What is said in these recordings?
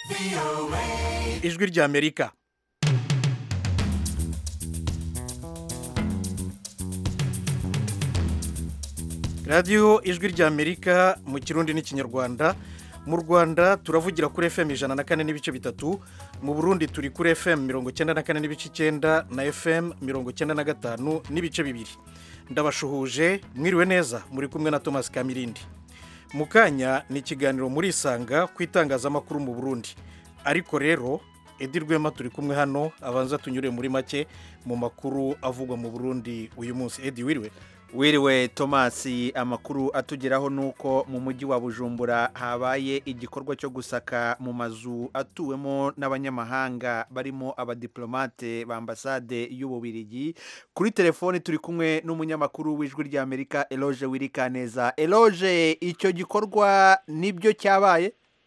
ijwi ry'amerika radiyo ijwi ry'amerika mu kirundi n'ikinyarwanda mu rwanda turavugira kuri fm ijana na kane n'ibice bitatu mu burundi turi kuri fm mirongo icyenda na kane n'ibice icyenda na fm mirongo icyenda na gatanu n'ibice bibiri ndabashuhuje mwiriwe neza muri kumwe na thomas kamirindi mu kanya ni ikiganiro muri isanga ku itangazamakuru mu burundi ariko rero edi rwema turi kumwe hano abanza tunyure muri make mu makuru avugwa mu burundi uyu munsi edi wiriwe wiriwe thomas amakuru atugeraho ni uko mu mujyi wa bujumbura habaye igikorwa cyo gusaka mu mazu atuwemo n'abanyamahanga barimo abadiplomate ba ambasade y'ububirigi kuri telefoni turi kumwe n'umunyamakuru w'ijwi ry'amerika eloge wirikaneza eloge icyo gikorwa nibyo cyabaye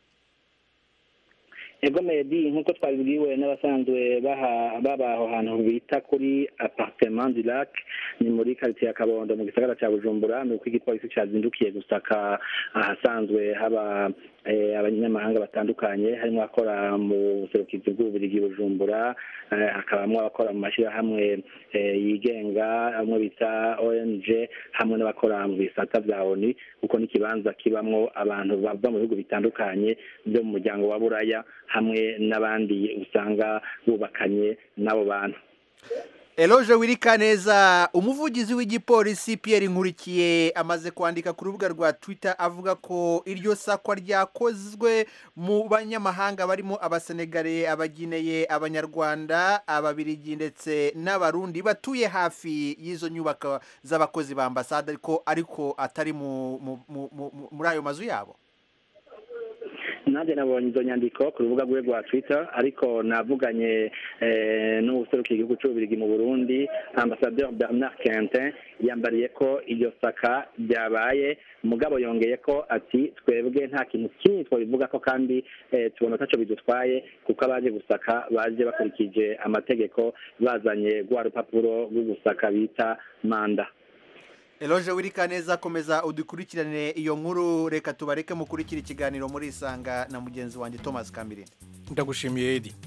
ego medi nk'uko twabibwiwe n'abasanzwe baba aho hantu bita kuri apartement du lac ni muri karitsiye ya kabondo mu gisagara cya bujumbura ni uko igipolisi cyazindukiye gusaka ahasanzwe haba abanyamahanga batandukanye harimo abakora mu buserukizi bw'ububiligi bujumbura hakabamo abakora mu mashyirahamwe yigenga bamwe bita ong hamwe n'abakora mu bisata bya oni kuko n'ikibanza kibamo abantu bava mu bihugu bitandukanye byo mu muryango wa buraya hamwe n'abandi usanga bubakanye n'abo bantu eloge wirikaneza umuvugizi w'igipolisi Pierre nkurikiye amaze kwandika ku rubuga rwa twitter avuga ko iryo sakwa ryakozwe mu banyamahanga barimo abasenegare abagineye abanyarwanda ababirigi ndetse n'abarundi batuye hafi y'izo nyubako z'abakozi ba ambasade ariko ariko atari muri ayo mazu yabo nanjye nabonye izo nyandiko ku rubuga rwe rwa twitter ariko navuganye n'ubuserukiye igihugu cy'ububirigi mu burundi ambasaderi bernard quentin yambariye ko iryo saka ryabaye mugabo yongeye ko ati twebwe nta kintu kinini twabivuga ko kandi tubona ntacyo bidutwaye kuko abaje gusaka baje bakurikije amategeko bazanye rwa rupapuro rwo gusaka bita manda eloge wirikaneza komeza udukurikirane iyo nkuru reka tubareke mukurikira ikiganiro muri isanga na mugenzi wanjye thomas kamirindi ndagushimiye edi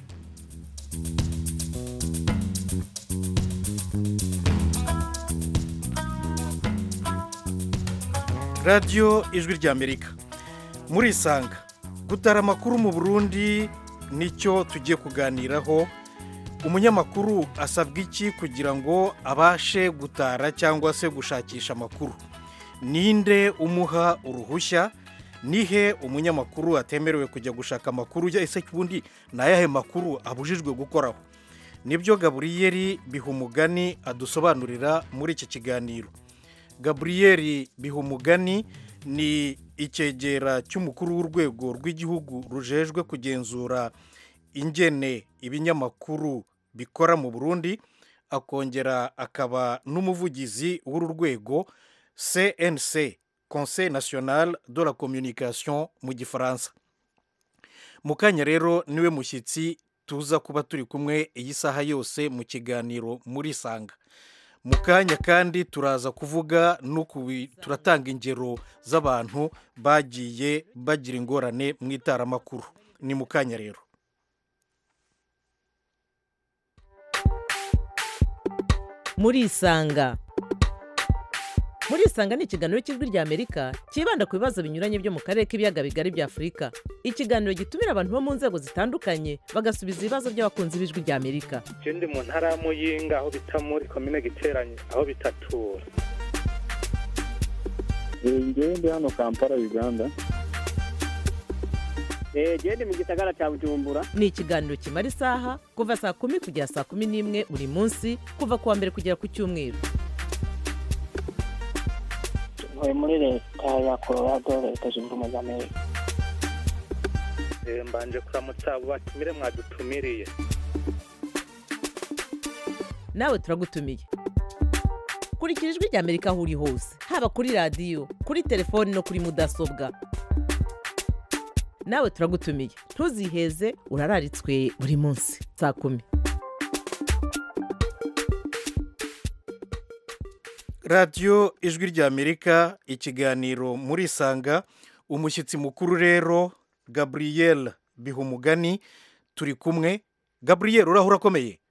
radiyo ijwi ry'amerika muri isanga gutara amakuru mu burundi nicyo tugiye kuganiraho umunyamakuru asabwa iki kugira ngo abashe gutara cyangwa se gushakisha amakuru ninde umuha uruhushya nihe umunyamakuru atemerewe kujya gushaka amakuru ese ubundi ni ayahe makuru abujijwe gukoraho nibyo gaburiyeri bihumugani adusobanurira muri iki kiganiro gaburiyeri bihumugani ni icyegera cy'umukuru w'urwego rw'igihugu rujejwe kugenzura ingene ibinyamakuru bikora mu burundi akongera akaba n'umuvugizi w'uru rwego cnc conseil national de la communication mu gifaransa mu kanya rero niwe mushyitsi tuza kuba turi kumwe iyi saha yose mu kiganiro muri sanga mu kanya kandi turaza kuvuga turatanga ingero z'abantu bagiye bagira ingorane mu itaramakuru ni mu kanya rero muri isanga muri isanga ni ikiganiro cy'ijwi ry'amerika cyibanda ku bibazo binyuranye byo mu karere k'ibiyaga bigari bya afurika ikiganiro gitumira abantu bo mu nzego zitandukanye bagasubiza ibibazo by'abakunzi b'ijwi ry'amerika ikindi mu ntara ya muyinga aho bita muri komine giteranye aho bitatura ngende hano kampala uganda gende mu gisagara cya bujumbura ni ikiganiro kimara isaha kuva saa kumi kugera saa kumi n'imwe buri munsi kuva ku wa mbere kugera ku cyumweru ntuye muri leta ya colorado leta zunze ubumwe za amerika mbanje kuramutsa abo batumire mwadutumiriye nawe turagutumiye kurikira ijwi ry'amerika aho uri hose haba kuri radiyo kuri telefoni no kuri mudasobwa nawe turagutumiye ntuziheze urararitswe buri munsi saa kumi radiyo ijwi ry'amerika ikiganiro muri isanga umushyitsi mukuru rero gaburiyeri biha umugani turi kumwe gaburiyeri uraho urakomeye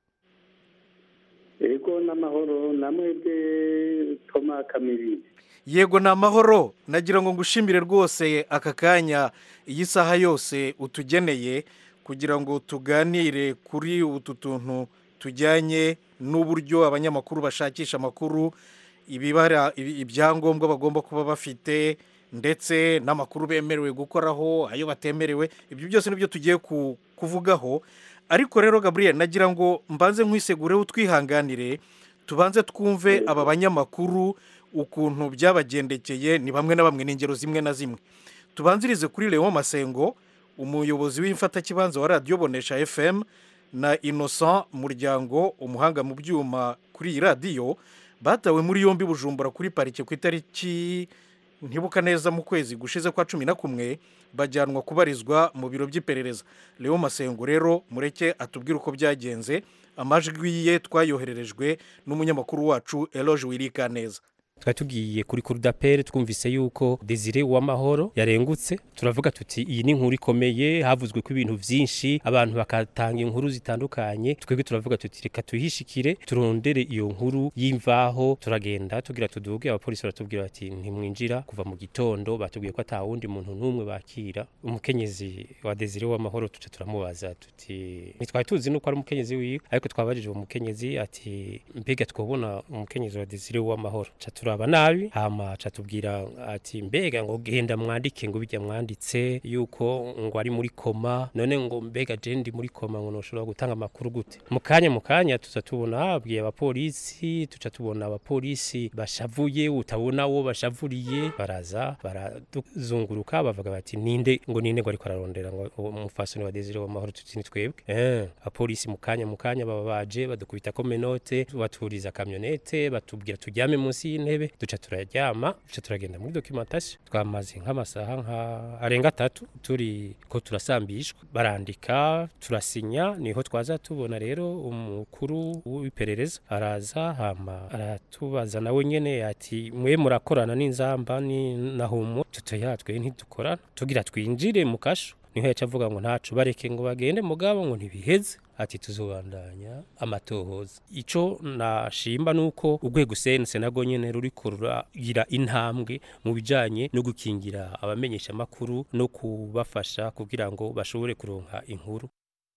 yego n'amahoro namwebwe toma kamiri yego ni amahoro nagira ngo ngushimire rwose aka kanya iyi saha yose utugeneye kugira ngo tuganire kuri utu tuntu tujyanye n'uburyo abanyamakuru bashakisha amakuru ibibara ibi- ibyangombwa bagomba kuba bafite ndetse n'amakuru bemerewe gukoraho ayo batemerewe ibyo byose nibyo tugiye ku- kuvugaho ariko rero gaburiyeri nagira ngo mbanze nkwisegureho utwihanganire tubanze twumve aba banyamakuru ukuntu byabagendekeye ni bamwe na bamwe ni ingero zimwe na zimwe tubanzirize kuri leon masengo umuyobozi w'imfatakibanza wa radiyo bonesha fm na innocent muryango umuhanga mu byuma kuri iyi radiyo batawe muri yombi bujumbura kuri parike ku itariki ntibuka neza mu kwezi gushize kwa cumi na kumwe bajyanwa kubarizwa mu biro by'iperereza leon masengo rero mureke atubwire uko byagenze amajwi ye twayohererejwe n'umunyamakuru wacu eloge wirika neza twari tugiye kuri kurudapere twumvise yuko desire uwamahoro yarengutse turavuga tuti iyi ni inkuru ikomeye havuzwe ko ibintu byinshi abantu bakatanga inkuru zitandukanye twebwe turavuga tuti reka tuyishikire turondere iyo nkuru y'imvaho turagenda tugira tuduge abapolisi baratubwira bati ntimwinjira kuva mu gitondo batubwiye ko ata wundi muntu n'umwe bakira umukenyezi wa desire uwamahoro tuca turamubaza tuti ntitwari tuzi nuko ari umukenyezi wiwe ariko twabajije uwo mukenyezi ati mbega twabona umukenyezi wa desire uwamahoro ca turaba nabi hama ca tubwira ati mbega ngo genda mwandike ngo bijya mwanditse yuko ngo ari muri koma none ngo mbega je ndi muri koma ngo noshobora gutanga amakuru gute mu kanya mu kanya tuza tubona abwiye abapolisi tuca tubona abapolisi bashavuye utabona wo bashavuriye baraza baraduzunguruka bavuga bati ninde ngo ninde ngo ariko ararondera ngo uwo umufasoni wa Desire w'amahoro tuti ni twebwe eh abapolisi mu kanya mu kanya baba baje badukubita ko menote baturiza kamyonete batubwira tujyame munsi y'intebe duca turaryama duca turagenda muri documentation twamaze nk'amasaha nka arenga atatu turi ko turasambishwa barandika turasinya niho twaza tubona rero umukuru w'iperereza araza hama aratubaza nawe nyene ati mwe murakorana n'inzamba ni nahumo tutoyatwe ntidukorana tugira twinjire mu kasho niho yaca avuga ngo ntacu bareke ngo bagende mugabo ngo ntibiheze ati tuzobandanya amatohoza ico nashimba nuko urwego sense nago nyene ruriko ruragira intambwe mu bijanye no gukingira abamenyesha makuru no kubafasha kugira ngo bashobore kuronka inkuru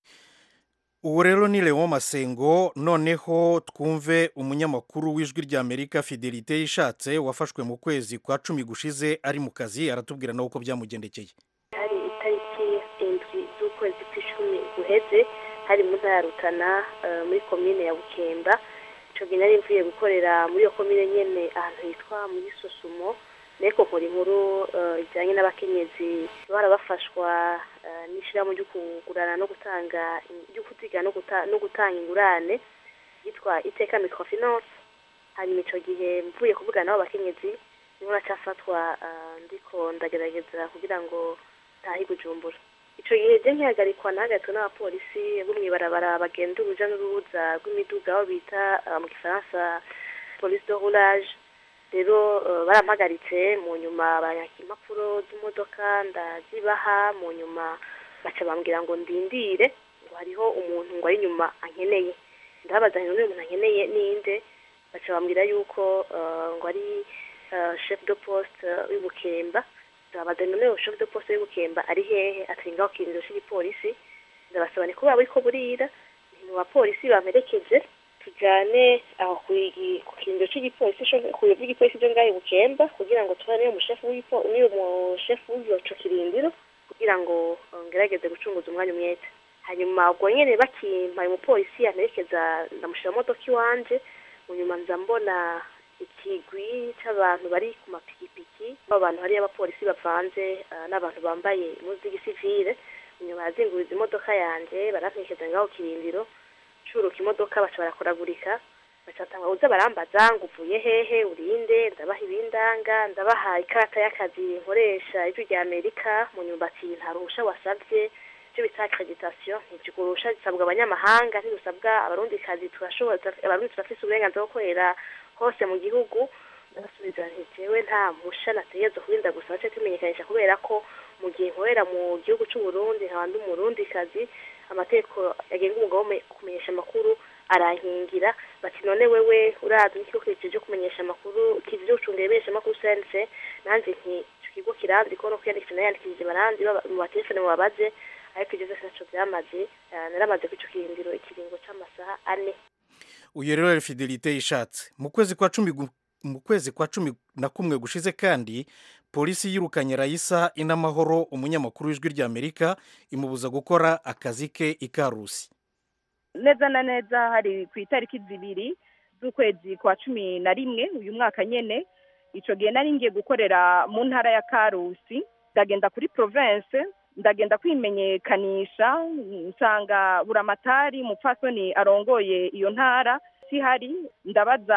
ubu rero ni leon masengo noneho twumve umunyamakuru w'ijwi ry'amerika fidelite yishatse wafashwe mu kwezi kwa cumi gushize ari mu kazi aratubwira nawe uko byamugendekeye hari itariki indwi z'ukwezi kw'icumi guheze hari mu ntara ya rutana eh, muri komine ya bukemba icyo gihe nari mvuye gukorera muri iyo komine nyene ahantu hitwa muri sosumo ariko nkora inkuru eh, ijyanye n'abakenyezi bara bafashwa eh, n'ishyirahamwe ryo kugurana no gutanga ryo kutiga no guta- no gutanga ingurane yitwa iteka microfinance hanyuma icyo gihe mvuye kuvugana n'abo bakenyezi niho nacafatwa eh, ndiko ndagerageza kugira ngo ntahe bujumbura icyo gihe je nkihagarikwa nahagaritswe n'abapolisi bo mw'ibarabara bagenda uruja n'uruza rw'imiduga aho bita eh, mu gifaransa police de roulage rero eh, barampagaritse mu nyuma banyaka impapuro z'imodoka ndazibaha mu nyuma baca bambwira ngo ndindire ngo hariho umuntu ngo ari inyuma ankeneye ndababaza nti n'uyu muntu ankeneye ninde baca bambwira yuko eh, ngo ari eh, chef de poste w'ibukemba ndabaza none uwo chef de poste w'ibukemba ari hehe ati ngaho kirindiro cy'igipolisi ndabasaba ni kubera buriko burira ni mu bapolisi bamerekeje tujyane aho ku igi- ku kirindiro cy'igipolisi co- ku biro by'igipolisi byo ngaho i bukemba kugira ngo tubane n'uwo mushefu w'ipo- n'uwo mushefu w'ico kirindiro kugira ngo eh, ngerageze gucunguza umwanya umwete hanyuma ubwo nyene bakimpa uyu mupolisi yamerekeza ndamushira mu modoka iwanje mu nyuma nza mbona ikigwi c'abantu bari ku mapikipiki abo bantu hariyo abapolisi bavanze eh, n'abantu bambaye impuzu z'igisivile inyuma yazinguriza imodoka yanje baramperekeza ngaho kirindiro curuka imodoka baca barakoragurika baca batanga uza barambaza ngo uvuye hehe urinde ndabaha ibindanga ndabaha ikarata y'akazi nkoresha ijwi rya amerika mu nyuma ati nta ruhusha wasabye icyo bita accreditation ntirwo ruhusha risabwa abanyamahanga ntirusabwa abarundikazi turashobora abarundi turafise uburenganzira bwo gukorera hose mu gihugu ndabasubiza nti jewe nta musha nategerezwa kurinda gusa bace tumenyekanisha kubera ko mu gihe nkorera mu gihugu cy'u Burundi nkaba ndi umurundikazi amategeko agenga umwuga wo me- kumenyesha amakuru arankingira bati none wewe urazi n'ikigo kirekire cyo kumenyesha amakuru kizi cyo gucunga ibimenyesha amakuru sense nanjye nti ico kigo kiranzi ko no kwiyandikisha nayandikishije baranzi baba- mu batelefone mubabaze ariko ibyo byose ntaco byamaze Eh, naramaze ku ico kirindiro ikiringo c'amasaha ane uyu rero yari fidelite yishatse mu kwezi kwa cumi gu- mu kwezi kwa cumi na kumwe gushize kandi polisi yirukanye rayisa inamahoro umunyamakuru w'ijwi ry'amerika imubuza gukora akazi ke i karusi neza na neza hari ku itariki zibiri z'ukwezi kwa cumi na rimwe uyu mwaka nyene ico gihe nari ngiye gukorera mu ntara ya karusi ndagenda kuri province ndagenda kwimenyekanisha nsanga buramatari umupfasoni arongoye iyo ntara sihari ndabaza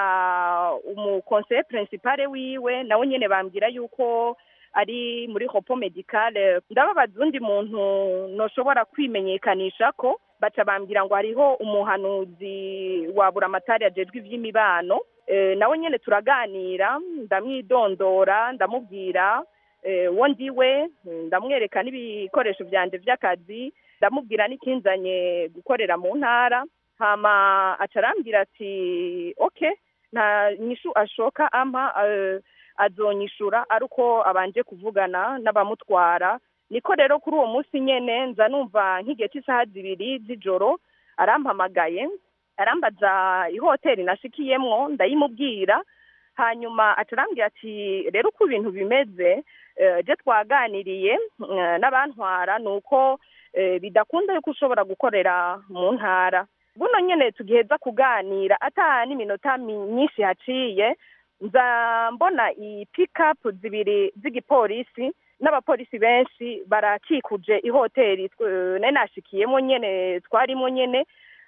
umukonseye principale wiwe nawe nyene bambwira yuko ari muri hopo medicale ndababaza undi muntu noshobora kwimenyekanisha ko baca bambwira ngo hariho umuhanuzi wa buramatari ajejwe ivy'imibano e, nawe nyene turaganira ndamwidondora ndamubwira e, wo ndiwe ndamwereka n'ibikoresho vyanje vy'akazi ndamubwira n'ikinzanye gukorera mu ntara hama aca arambwira ati okay nta nyishu ashoka ampa eh, azonyishura ari uko abanje kuvugana n'abamutwara niko rero kuri uwo munsi nyene nza numva nk'igihe cy'isaha zibiri z'ijoro arampamagaye arambaza ihoteli nashikiyemwo ndayimubwira hanyuma acarambwira ati rero uko ibintu bimeze eh, je twaganiriye eh, n'abantwara ni uko eh, bidakunda yuko ushobora gukorera mu ntara buno nyene tugiheza kuganira ata n'iminota mi- myinshi haciye nza mbona i pikapu zibiri z'igipolisi n'abapolisi benshi barakikuje ihoteli tw- nari nashikiyemo nyene twarimo nyene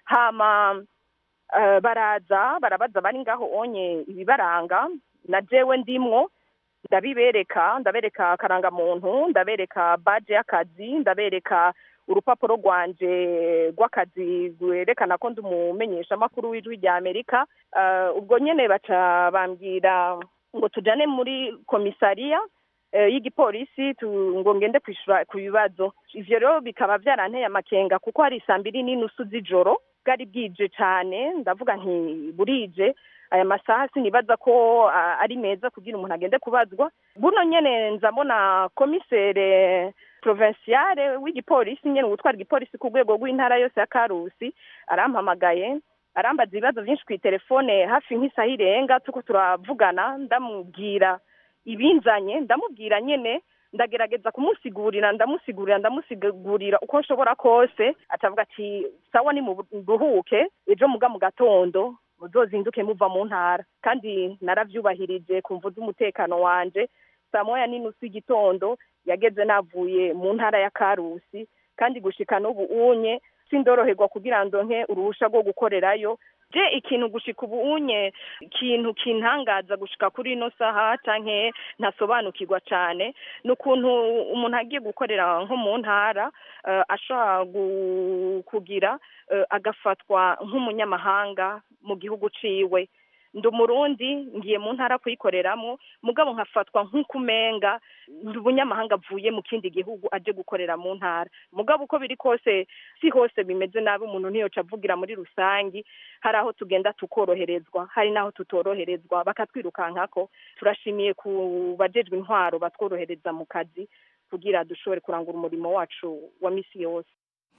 hama eh, baraza barabaza bari ngaho onye ibibaranga na jewe ndimwo ndabibereka ndabereka akarangamuntu ndabereka baje y'akazi ndabereka urupapuro rwanje rw'akazi rwerekana ko ndi umumenyeshamakuru w'ijwi rya amerika Eh, ubwo nyene baca bambwira ngo tujane muri komisariya eh, y'igipolisi tu- ngo ngende kwishura ku bibazo ivyo rero bikaba vyaranteye amakenga kuko hari saa mbiri n'inusu z'ijoro bwari bwije cane ndavuga nti burije aya masaha sinibaza ko ah, ari meza kugira umuntu agende kubazwa buno nyene nza mbona komisere provinciale w'igipolisi nyene gutwara igipolisi ku rwego rw'intara yose ya karusi arampamagaye arambaza ibibazo byinshi ku telefone hafi nk'isaha irenga tuko turavugana ndamubwira ibinzanye ndamubwira nyene ndagerageza kumusigurira ndamusigurira ndamusigurira uko nshobora kose atavuga ati sawa ni muruhuke ejo muga mu gatondo muzozinduke muva mu ntara kandi naravyubahirije kumva z'umutekano wanje saa moya n'inusu y'igitondo yageze navuye mu ntara ya karusi kandi gushika n'ubu unye sindoroherwa kugira ndonke uruhusha rwo gukorerayo je ikintu gushika ubu unye ikintu kintangaza gushika kuri ino saha canke ntasobanukirwa cane ni ukuntu umuntu agiye gukorera nko mu ntara eh, ashobora gu- kugira eh, agafatwa nk'umunyamahanga mu gihugu ciwe ndi umurundi ngiye mu ntara kuyikoreramwo mugabo nkafatwa nk'ukumenga ndi umunyamahanga avuye mu kindi gihugu aje gukorera mu ntara mugabo uko biri kose si hose bimeze nabi umuntu ntiyoca avugira muri rusangi hari aho tugenda tukoroherezwa hari n'aho tutoroherezwa bakatwirukankako turashimiye ku bajejwe intwaro batworohereza mu kazi kugira dushobore kurangura umurimo wacu wa misi yose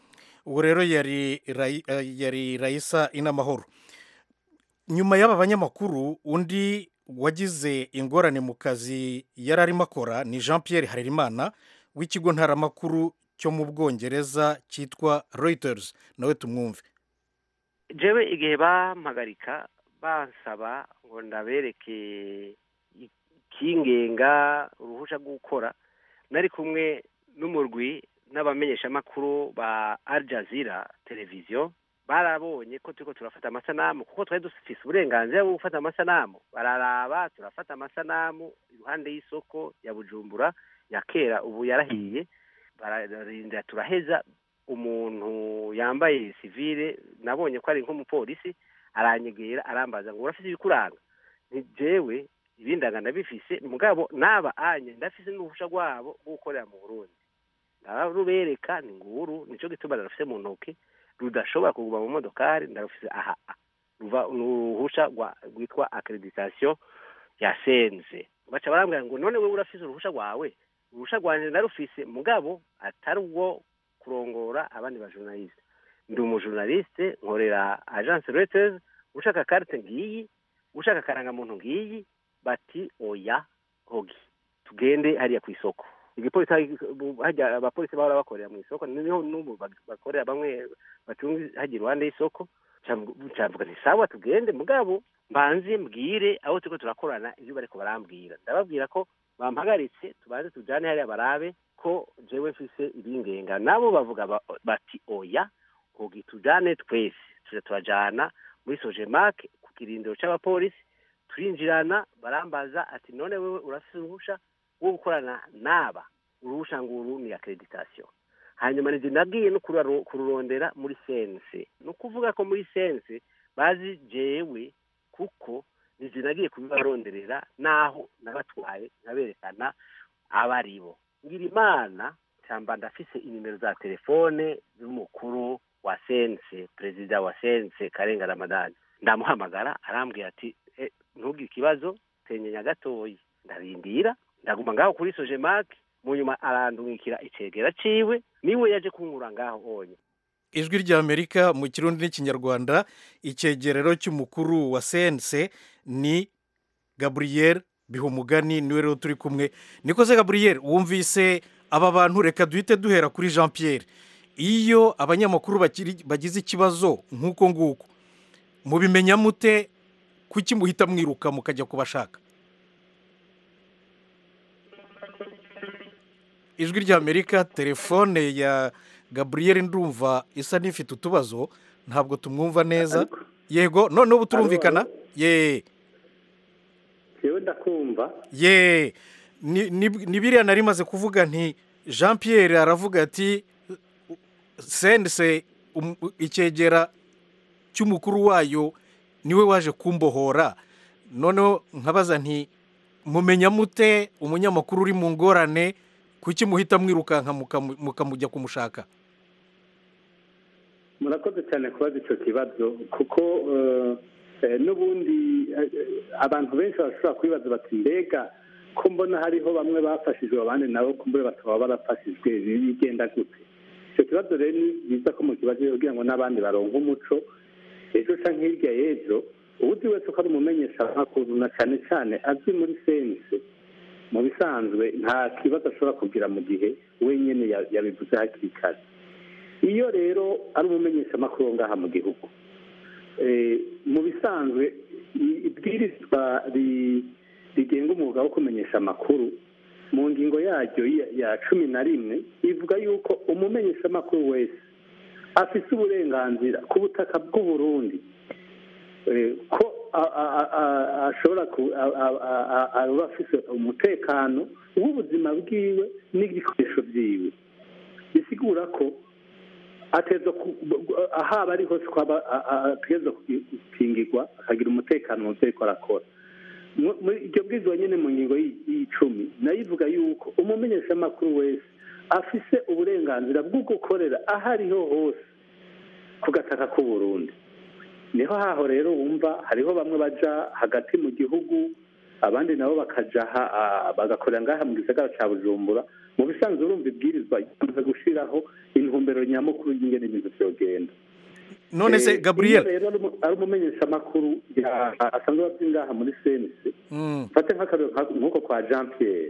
ubu rero yari Rai- eh, yari rayisa inamahoro nyuma y'aba banyamakuru undi wagize ingorane mu kazi yari arimo akora ni jean Pierre harerimana w'ikigo ntaramakuru cyo mu bwongereza cyitwa reuters nawe tumwumve jewe igihe bampagarika bansaba ngo ndabereke ikingenga uruhusha rwo gukora nari kumwe n'umurwi n'abamenyeshamakuru ba Al Jazeera televiziyo barabonye ko turiko turafata amasanamu kuko twari dufise uburenganzira bwo gufata amasanamu bararaba turafata amasanamu iruhande y'isoko ya bujumbura ya kera ubu yarahiye bararinda turaheza umuntu yambaye sivile nabonye ko ari nk'umupolisi aranyegera arambaza ngo urafise ibikuranga ni jewe ibindanga ndabifise mugabo naba anye ndafise n'uruhusha rwabo rwo gukorera mu burundi ndarubereka ni nguru nico gituma narufise mu ntoke rudashobora kuguma mu modokari ndarufise aha ruva ni uruhusha rwitwa accreditation ya senze baca barambwira ngo none wewe urafise uruhusha rwawe uruhusha rwanje narufise mugabo atari ubwo kurongora abandi bajournaliste ndi umujournaliste nkorera agence reuters ushaka carte ngiyi ushaka karangamuntu ngiyi bati oya hogi tugende hariya ku isoko igipolisi hajya abapolisi bahora bakorera mu isoko niho n'ubu bakorera bamwe bacunga hajya iruhande y'isoko cavuga nti sawa tugende mugabo mbanze mbwire aho turiko turakorana ivyo bariko barambwira ndababwira ko bampagaritse tubanze tujane hariya barabe ko jewe mfise ibingenga nabo bavuga bati oya hogi tujane twese tuja turajana muri sojemak ku kirindiro c'abapolisi turinjirana barambaza ati none wewe urafise uruhusha rwo gukorana n'aba uruhusha nguru ni accreditation hanyuma nije nagiye no kururondera muri sense ni ukuvuga ko muri sense bazi jewe kuko nije nagiye kubibaronderera naho nabatwaye nkaberekana abaribo ngira imana cyamba ndafise inimero za telefone z'umukuru wa sense perezida wa sense karenga ramadani ndamuhamagara arambwira ati e, ntugire ikibazo tenyenya gatoyi ndarindira ndaguma ngaho kuri sojemak mu nyuma arandungikira icegera ciwe niwe yaje kunkura ngaho onye ijwi ry'amerika mu kirundi n'ikinyarwanda icyegerero cy'umukuru wa sense ni gaburiyeri bihumugani niwe rero turi kumwe nikoze gaburiyeri wumvise aba bantu reka duhite duhera kuri jean Pierre iyo abanyamakuru bagize ikibazo nk'uko nguko mubimenya mute kuki muhita mwiruka mukajya kubashaka ijwi ry'amerika telefone ya gaburiyeri ndumva isa n'ifite utubazo ntabwo tumwumva neza yego noneho ubu turumvikana ye yewe ndakumva ye ni biriya nari maze kuvuga nti jean Pierre aravuga ati sense icyegera cy'umukuru wayo niwe waje kumbohora noneho nkabaza nti mumenya mute umunyamakuru uri mu ngorane kuki muhita mwirukanka mukamujya kumushaka murakoze cyane kubaza icyo kibazo kuko n'ubundi abantu benshi bashobora kwibaza bati mbega ko mbona hariho bamwe bafashijwe abandi nabo kumbure bakaba barafashijwe bigenda gute icyo kibazo rero ni byiza ko mu kibazo kugira ngo n'abandi baronke umuco ejo cyangwa hirya y'ejo ubundi wese ko ari umumenyeshamakuru na cyane cyane azwi muri sense mu bisanzwe nta kibazo ashobora kugira mu gihe wenyine yabivuze hakiri kare iyo rero ari umumenyeshamakuru ngaha mu gihugu mu bisanzwe ibwirizwa rigenga umwuga wo kumenyesha amakuru mu ngingo yaryo ya cumi na rimwe ivuga yuko umumenyeshamakuru wese afite uburenganzira ku butaka bw'uburundi ko ashobora aba afite umutekano w'ubuzima bwiwe n'ibikoresho byiwe bisigura ko ateza ahaba ari hose ko ateza gukingirwa akagira umutekano mu byo ariko arakora iryo bwirizwa nyine mu ngingo y'icumi nayo ivuga yuko umumenyeshamakuru wese afise uburenganzira bwo gukorera aho ariho hose ku gataka k'uburundi niho haho rero wumva hariho bamwe baja hagati mu gihugu abandi nabo bakaja bagakorera ngaha mu gisagara cya bujumbura mu bisanzwe urumva ibwirizwa yamaze gushyiraho intumbero nyamukuru y'ingene ibintu byogenda none se gaburiyeri rero ari umumenyeshamakuru asanzwe aba ngaha muri senise mfate nk'akarero nk'uko kwa jean pierre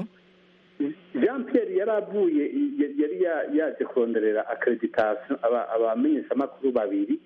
jean pierre yari avuye yari yaje kuronderera akreditasiyo abamenyeshamakuru babiri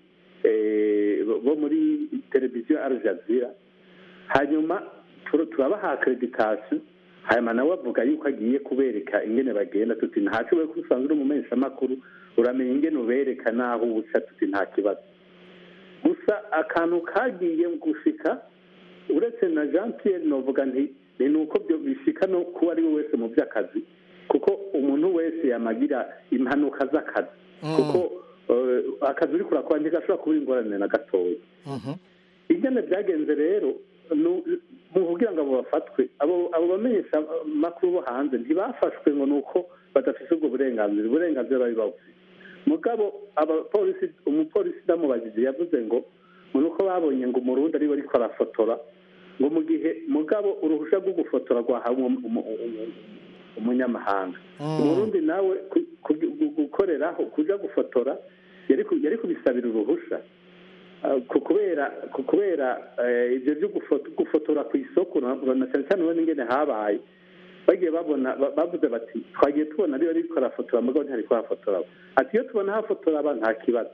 bo muri televiziyo Al Jazeera hanyuma turabaha akreditasiyo hanyuma nawe avuga yuko agiye kubereka ingene bagenda tuti ntacyo ko usanzwe uri umumenyeshamakuru uramenya ingene ubereka n'aho uca tuti nta kibazo gusa akantu kagiye gushika uretse na jean pierre novuga nti ni uko bishika no kuba ari we wese mu by'akazi kuko umuntu wese yamagira impanuka z'akazi kuko akazi uri kurakora ntigashobora kuba ingorane na gatoya ingene byagenze rero nu- mu kugira ngo abo bafatwe abo abo bamenyesha makuru bo hanze ntibafashwe ngo ni uko badafite ubwo burenganzira uburenganzira bari bawufite mugabo abapolisi umupolisi ndamubajije yavuze ngo ngo ni uko babonye ngo umurundi ariwe ariko arafotora ngo mu gihe mugabo uruhushya rwo gufotora rwahawe umu- umu- umu- umunyamahanga umurundi nawe ku- ku- gu- gukoreraho kuja gufotora yari ku- yari kubisabira uruhusha Ah, ku kubera ku kubera eh, ivyo byo gufo- gufotora ku isoko na na cyane cyane ubona ingene habaye bagiye babona ba- bavuze bati twagiye tubona ariyo ariko arafotora mugabo ntihariko arafotora ati iyo tubona hafotora aba nta kibazo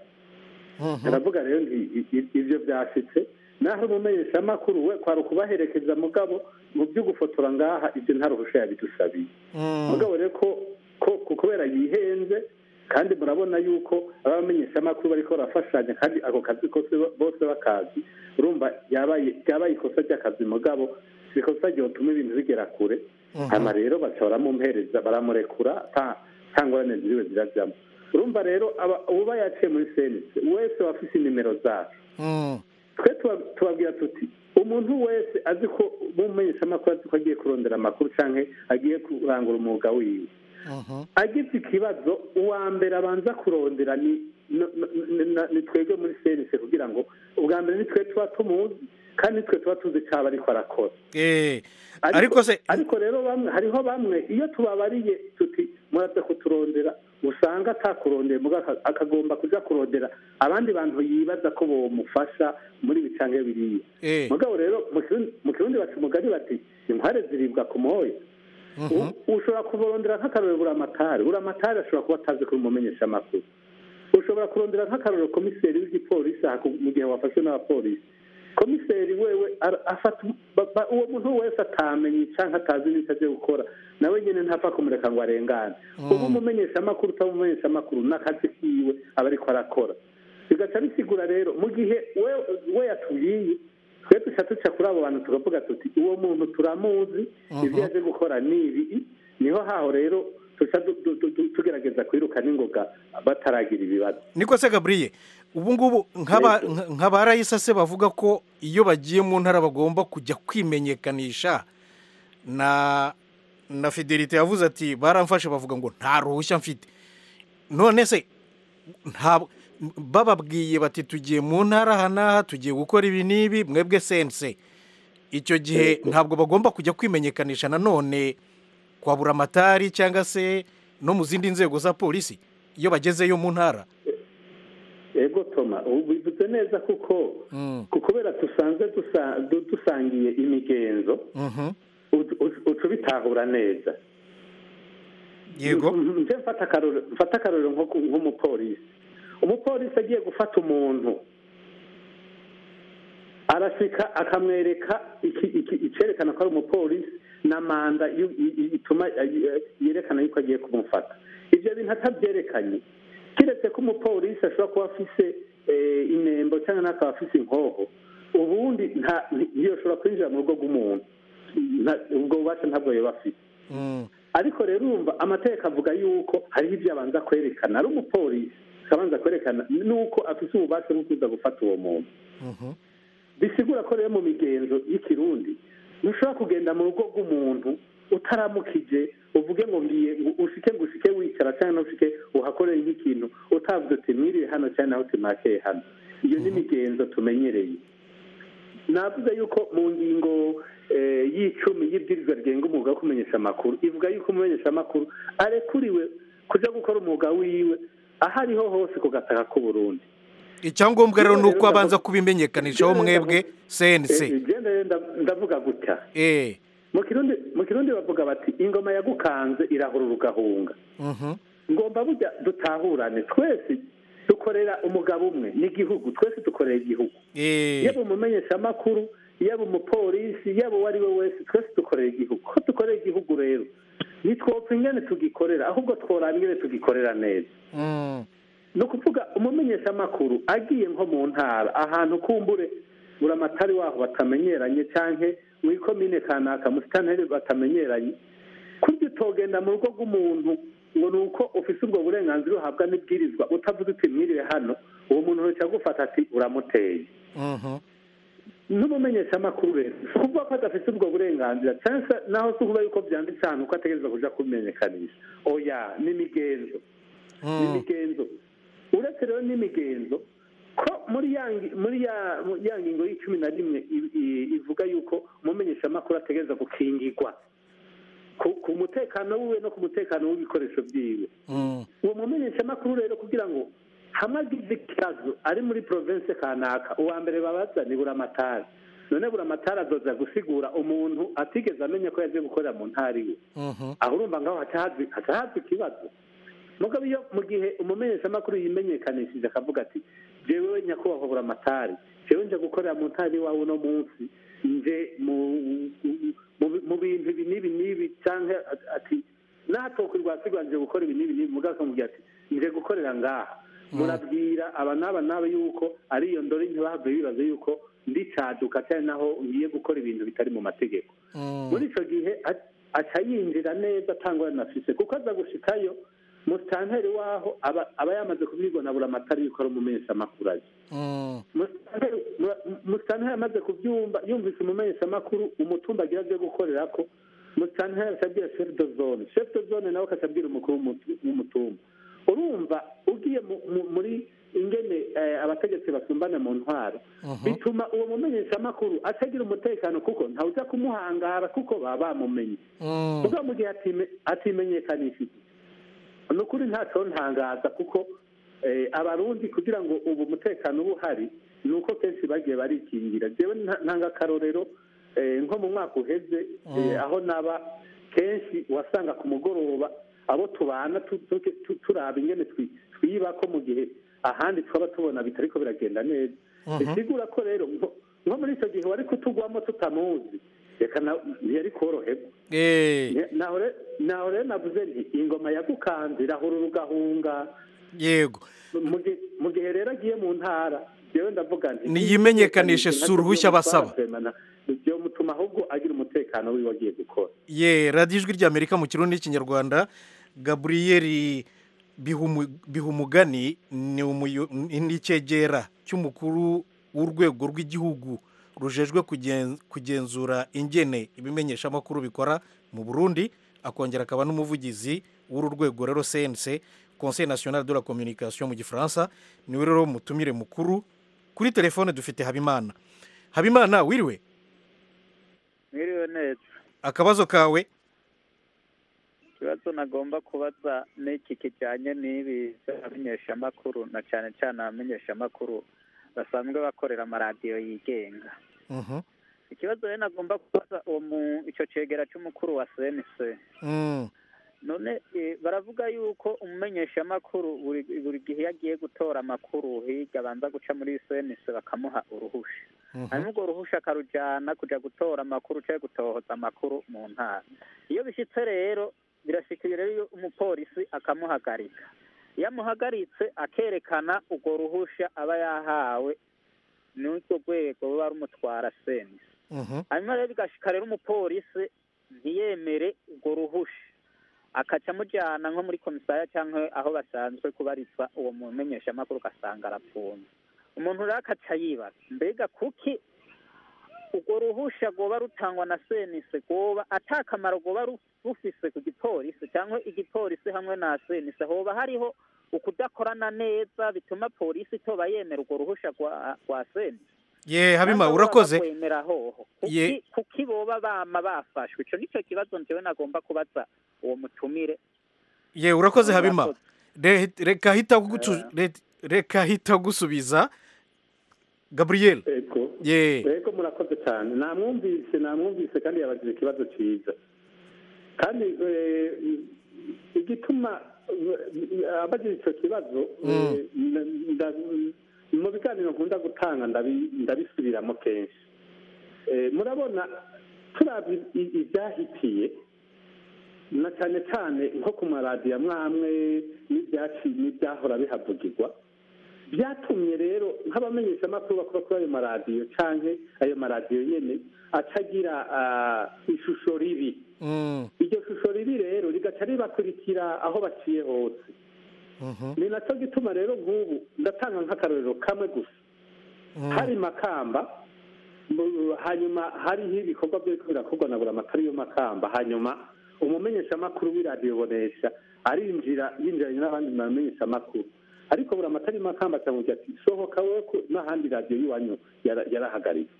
aravuga rero nti i- i- ivyo byashitse naho umumenyeshamakuru we kwari ukubaherekeza mugabo mu byo gufotora ngaha ivyo nta ruhusha yabidusabiye mugabo rero ko ko ko kubera yihenze kandi murabona yuko abamenyeshamakuru bariko barafashanya kandi ako kazi kose bo- bose bakazi urumva yabaye yabaye ikosa ry'akazi mugabo si ikosa ryotuma ibintu bigera kure hama rero baca baramumuhereza baramurekura ata nta ngorane ziriwe zirajyamo urumva rero aba- uba yaciye muri senise wese wafise inimero zacu twe tuba- tubabwira tuti umuntu wese azi ko umumenyeshamakuru azi ko agiye kurondera amakuru canke agiye kurangura umwuga wiwe agize ikibazo uwa mbere abanza kurondera ni no- no- no- ni twebwe muri senise kugira ngo ubwa mbere ni twe tuba tumuzi kandi twe tuba tuzi icyo aba ariko arakora Eh, ariko se ariko rero bamwe hariho bamwe iyo tubabariye tuti muraza kuturondera usanga atakurondeye muga aka- akagomba kuja kurondera abandi bantu yibaza ko bomufasha muri ibi canke biriya Eh. mugabo rero mu Kirundi- mu kirundi baca umugani bati inkware ziribwa ku moya U- ushobora kurondera nk'akarorero buramatari buramatari ashobora kuba atazi kuri umumenyesha amakuru ushobora kurondera nk'akarorero komiseri w'igipolisi aha ku- mu gihe wafashwe n'abapolisi komiseri wewe ara- afata ba- ba- uwo muntu wese atamenye canke atazi n'icyo agiye gukora nawe nyene ntapfa kumureka ngo arengane uba umumenyesha amakuru utaba umumenyesha amakuru n'akazi kiwe aba ariko arakora bigaca bisigura rero mu gihe we we yatubwiye twe duca duca kuri abo bantu tukavuga tuti uwo muntu turamuzi ibyo yaje gukora ni ibi niho haho rero tuca du- du- du- du- tugerageza kwiruka n'ingoga bataragira ibibazo niko se gabriye ubu ngubu nk'aba- nka- nka ba rayisa se bavuga ko iyo bagiye mu ntara bagomba kujya kwimenyekanisha na na fidelite yavuze ati baramfashe bavuga ngo nta ruhushya mfite none se nta bababwiye bati tugiye mu ntara aha n'aha tugiye gukora ibi n'ibi mwebwe sense icyo gihe ntabwo bagomba kujya kwimenyekanisha nanone kwa buramatari cyangwa se no mu zindi nzego za polisi iyo bagezeyo mu ntara ego toma ubu bivuze neza kuko ku- kubera dusanzwe dusa- du- dusangiye imigenzo Mhm. uca uca ubitahura neza yego nje mfata akarorero mfata akarorero nko ku- nk'umupolisi umupolisi agiye gufata umuntu arashika akamwereka iki- iki- icerekana ko ari umupolisi na manda yu- i- i- ituma eh, yerekana yuko agiye kumufata ibyo bintu atabyerekanye kiretse ko umupolisi ashobora kuba afise eh, inembo cyangwa n'akaba afise inkoho ubundi nta ntiyoshobora kwinjira mu rugo rw'umuntu Nta- ubwo bubasha ntabwo yoba afite ariko rero urumva amategeko avuga yuko hariho ibyo abanza kwerekana ari umupolisi akabanza kwerekana nuko afise ububasha bwo kuza gufata uwo muntu bisigura ko rero mu migenzo y'ikirundi ntushobora kugenda mu rugo rw'umuntu utaramukije uvuge ngo ngiye ngo ushike ngo ushike wicara cyangwa ushike uhakorere nk'ikintu utavuze uti mwiriwe hano cyangwa nawe uti hano iyo ni imigenzo tumenyereye navuze yuko mu ngingo eh, y'icumi y'ibwirizwa rigenga umwuga wo kumenyesha amakuru ivuga yuko umumenyesha amakuru arekuriwe kuja gukora umwuga wiwe aho ariho hose ku gataka k'uburundi icyangombwa rero ni uko abanza kubimenyekanishaho mwebwe sense igenda rero nda- ndavuga gutya eh mu kirundi mu kirundi bavuga bati ingoma yagukanze irahurura ugahunga mhm ngomba burya dutahurane twese dukorera umugabo umwe n'igihugu twese dukorera igihugu eh yaba umumenyeshamakuru yaba umupolisi yaba uwo ari we wese twese dukorera igihugu ko dukorera igihugu rero ntitwopfa ingene tugikorera ahubwo tworaba ingene tugikorera neza mm ni ukuvuga umumenyeshamakuru agiye nko mu ntara ahantu kumbure buramatari waho batamenyeranye canke mu ikomine kanaka mu sitanteri batamenyeranye kurya utogenda mu rugo rw'umuntu ngo ni uko ufise ubwo burenganzira uhabwa n'ibwirizwa utavuze uti mwiriwe hano uwo muntu wese agufata ati uramuteye mhm n'umumenyeshamakuru rero si ukuvuga ko adafite ubwo burenganzira cyangwa se naho si ukuvuga yuko byanditse ahantu ko ategereza kuja kubimenyekanisha oya n'imigenzo n'imigenzo uretse rero n'imigenzo ko muri ya ngi- muri ya mu- ya ngingo y'icumi na rimwe i- i- ivuga yuko umumenyeshamakuru ategereza gukingirwa ku ku mutekano wiwe no ku mutekano w'ibikoresho byiwe uwo mumenyeshamakuru rero kugira ngo hamwe agize ikibazo ari muri province kanaka uwa mbere babaza ni buramatari none buramatari azoza gusigura umuntu atigeze amenya ko yaje gukorera mu ntara iwe aho urumva ngaho haca haza- haca haza ikibazo mugabo iyo mu gihe umumenyeshamakuru yimenyekanishije akavuga ati jewe nyakubahwa buramatari jewe nje gukorera mu ntara iwawe uno munsi nje mu mu- mu bintu ibi n'ibi n'ibi cyangwa ati natokwirwa sigwa nje gukora ibi n'ibi n'ibi mugabo akamubwira ati nje gukorera ngaha murabwira aba n'aba n'aba yuko ari iyo ndori ntibahave bibaza yuko ndi caduka cyane naho ngiye gukora ibintu bitari mu mategeko muri icyo gihe a- aca yinjira neza atangwa afise kuko aza gushikayo musitanteri waho aba aba yamaze kubwirwa na buramatari yuko ari umumenyeshamakuru azi Musitanteri- mu- musitanteri amaze kubyumva yumvise umumenyeshamakuru umutumba agira byo gukorera ko musitanteri akabwira chef de zone chef de zone nawe akabwira umukuru w'umutu- w'umutumba urumva ugiye mu- mu- muri ingene eh, abategetsi basumbana mu ntwaro bituma uwo mumenyeshamakuru atagira umutekano kuko ntawuza kumuhangara kuko baba bamumenye kuko mu gihe atime- atimenyekanishije ni ukuri ntacyo ntangaza kuko eh, abarundi kugira ngo ubu umutekano uba uhari ni uko kenshi bagiye barikingira jewe nta- ntanga akarorero eh, nko mu mwaka uheze eh, aho naba kenshi wasanga ku mugoroba abo tubana tu- tu- tu- turaba ingene twi- twiba ko mu gihe ahandi twaba tubona bitariko biragenda neza Mhm. bisigura ko rero nko nko muri icyo gihe wari kutugwamo tutamuzi reka na- ntiyari koroherwa Ne- naho re- naho rero navuze nti ingoma yagukanze irahura ugahunga yego Mu gihe- mu gihe rero agiye mu ntara jewe ndavuga nti Niyimenyekanishe si uruhushya basaba. byo mutuma ahubwo agira umutekano wiwe agiye gukora ye radiyo ijwi ry'amerika mu kirundi n'ikinyarwanda gaburiyeri Bihumu- bihumugani ni umuyo- ni icyegera cy'umukuru w'urwego rw'igihugu rujejwe kugen- kugenzura ingene ibimenyeshamakuru bikora mu burundi akongera akaba n'umuvugizi w'uru rwego rero cnc conseil national de la communication mu gifaransa niwe rero mutumire mukuru kuri telefone dufite habimana habimana wiriwe mwiriwe neza akabazo kawe ikibazo nagomba kubaza n'iki kijyanye n'ibi by'abamenyeshamakuru na cyane cyane abamenyeshamakuru basanzwe bakorera amaradiyo yigenga Mhm. ikibazo rero nagomba kubaza uwo mu icyo cegera cy'umukuru wa cnc Mm. none eh, baravuga yuko umumenyeshamakuru buri buri gihe iyo agiye gutora amakuru hirya abanza guca muri cnc bakamuha uruhusha hanyuma urwo ruhusha akarujyana kujya gutora amakuru cyangwa gutohoza amakuru mu ntara iyo bishyitse rero birashikira rero iyo umupolisi akamuhagarika iyo amuhagaritse akerekana urwo ruhusha aba yahawe n'urwo rwego ruba rumutwara senisi Mhm. hanyuma rero bigashika rero umupolisi ntiyemere urwo ruhusha akaca amujyana nko muri komisariya cyangwa aho basanzwe kubarizwa uwo mumenyeshamakuru ugasanga arapfunze umuntu rero akaca yibaza mbega kuki urwo ruhusha rwoba rutangwa na senise rwoba ata kamaro rwoba ru- rufise ku gipolisi cyangwa igipolisi hamwe na senise hoba hariho ukudakorana neza bituma polisi itoba yemera urwo ruhusha rwa rwa senise ye habima Cyangwa urakoze baba bakwemera hoho Ye- kuki kuki boba bama bafashwe ico nico kibazo njyewe nagomba kubaza uwo mutumire ye urakoze habima Urakoze. Re- reka hita gutu- re- reka hita gusubiza gabriel ego ye ego murakoze cyane namwumvise namwumvise kandi yabajije ikibazo cyiza kandi eh, igituma eh, abajije icyo kibazo eh, nda- nda- mu biganiro nkunda gutanga ndabi- ndabisubiramo kenshi Eh, murabona turabye i- ibyahitiye na cyane cyane nko ku maradiyo amwe amwe n'ibyaci n'ibyahora bihavugirwa byatumye rero nk'abamenyeshamakuru bakora kuri ayo maradiyo cyangwa ayo maradiyo nyine atagira ah, ishusho ribi Mm. iryo shusho ribi rero rigaca ribakurikira aho baciye hose Mhm. ni nacyo gituma rero nk'ubu ndatanga nk'akarorero kamwe gusa Mm. hari makamba mu- hanyuma hariho ibikorwa byo birakorwa na buri amatari y'amakamba hanyuma umumenyeshamakuru w'iradiyo bonesha arinjira yinjiranye n'abandi bamenyeshamakuru ariko buri amatari y'amakamba akamubwira ati sohoka wowe ko n'ahandi radiyo y'iwanyu yara- yarahagaritse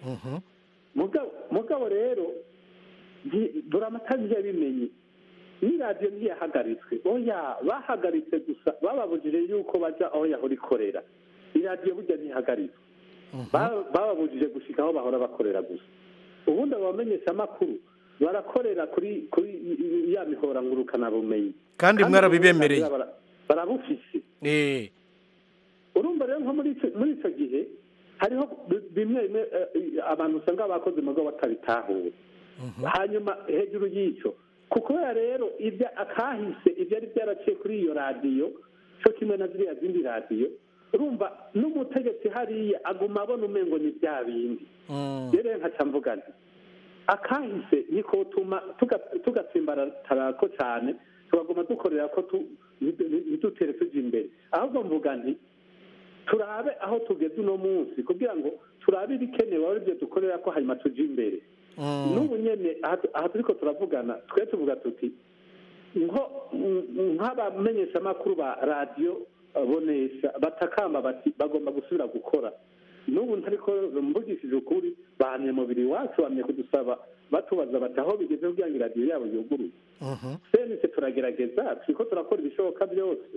mugabo mugabo rero nti- buri amatari ntiyabimenye ni radiyo ntiyahagaritswe oya bahagaritse gusa bababujije yuko bajya aho yahora ikorera iradiyo burya ntihagaritswe Ba- bababujije gushika aho bahora bakorera gusa ubundi abo bamenyeshamakuru barakorera kuri kuri i- i- ya mihora ngurukanabumenyi Kandi mwarabibemereye. bara- barabufise eh urumva rero nko muri ico- muri icyo gihe hariho bi- bimwe bimwe eh, abantu usanga bakoze mugo batabitahuye hanyuma hejuru y'icyo kuko ya rero ibya akahise ibyari byaraciye kuri iyo radiyo cyo kimwe na ziriya zindi radiyo urumva n'umutegetsi hariya aguma abona umengo ni bya bindi rero nkaca mvuga nti akahise niko tuma tuga- tugatsimbaratara ko cyane tugaguma dukorera ko tu- ntidu- ntidutere tujya imbere ahubwo mvuga nti turabe aho tugeze uno munsi kugira ngo turabe ibikenewe ari byo dukorera ko hanyuma tujya imbere n'ubu nyene aha tu- aha turiko turavugana twe tuvuga tuti nko mm, nk'abamenyeshamakuru ba radiyo eh, bonesha batakamba bati bagomba gusubira gukora n'ubu ntariko mvugishije ukuri bahamye mubiri wacu bamye kudusaba batubaza bati aho bigeze kugira ngo iradiyo yabo yuguruye senise turagerageza turiko turakora ibishoboka byose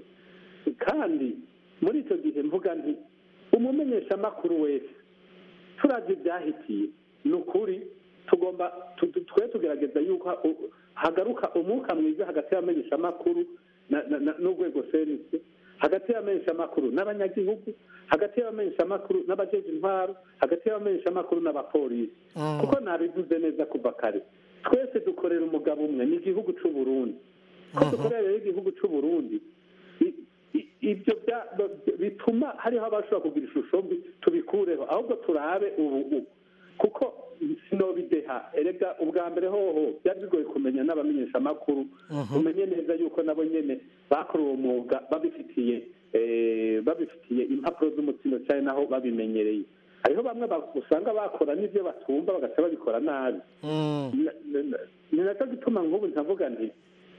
kandi muri icyo gihe mvuga nti umumenyeshamakuru wese turavye ibyahitiye ni ukuri tugomba tu- tu- twe tugerageza yuko u- hagaruka umwuka mwiza hagati y'abamenyeshamakuru na- na- na- n'urwego senise hagati y'abamenyeshamakuru n'abanyagihugu hagati y'abamenyeshamakuru n'abajeje intwaro hagati y'abamenyeshamakuru n'abapolisi kuko nabivuze neza kuva kare twese dukorera umugabo umwe ni igihugu c'u Burundi ko dukorera rero igihugu c'u Burundi i- i- ibyo bya- b- bituma hariho abashobora kugira ishusho mbi tubikureho ahubwo turabe ubu ubu kuko sinobideha erega ubwa mbere hoho byari bigoye kumenya n'abamenyeshamakuru umenye neza yuko nabo nyene bakora uwo mwuga babifitiye eh, babifitiye impapuro z'umutsindo cyane naho babimenyereye hariho bamwe ba- usanga bakora n'ibyo batumva bagaca babikora nabi Na- na- na- ni nacyo gituma nk'ubu ntavuga nti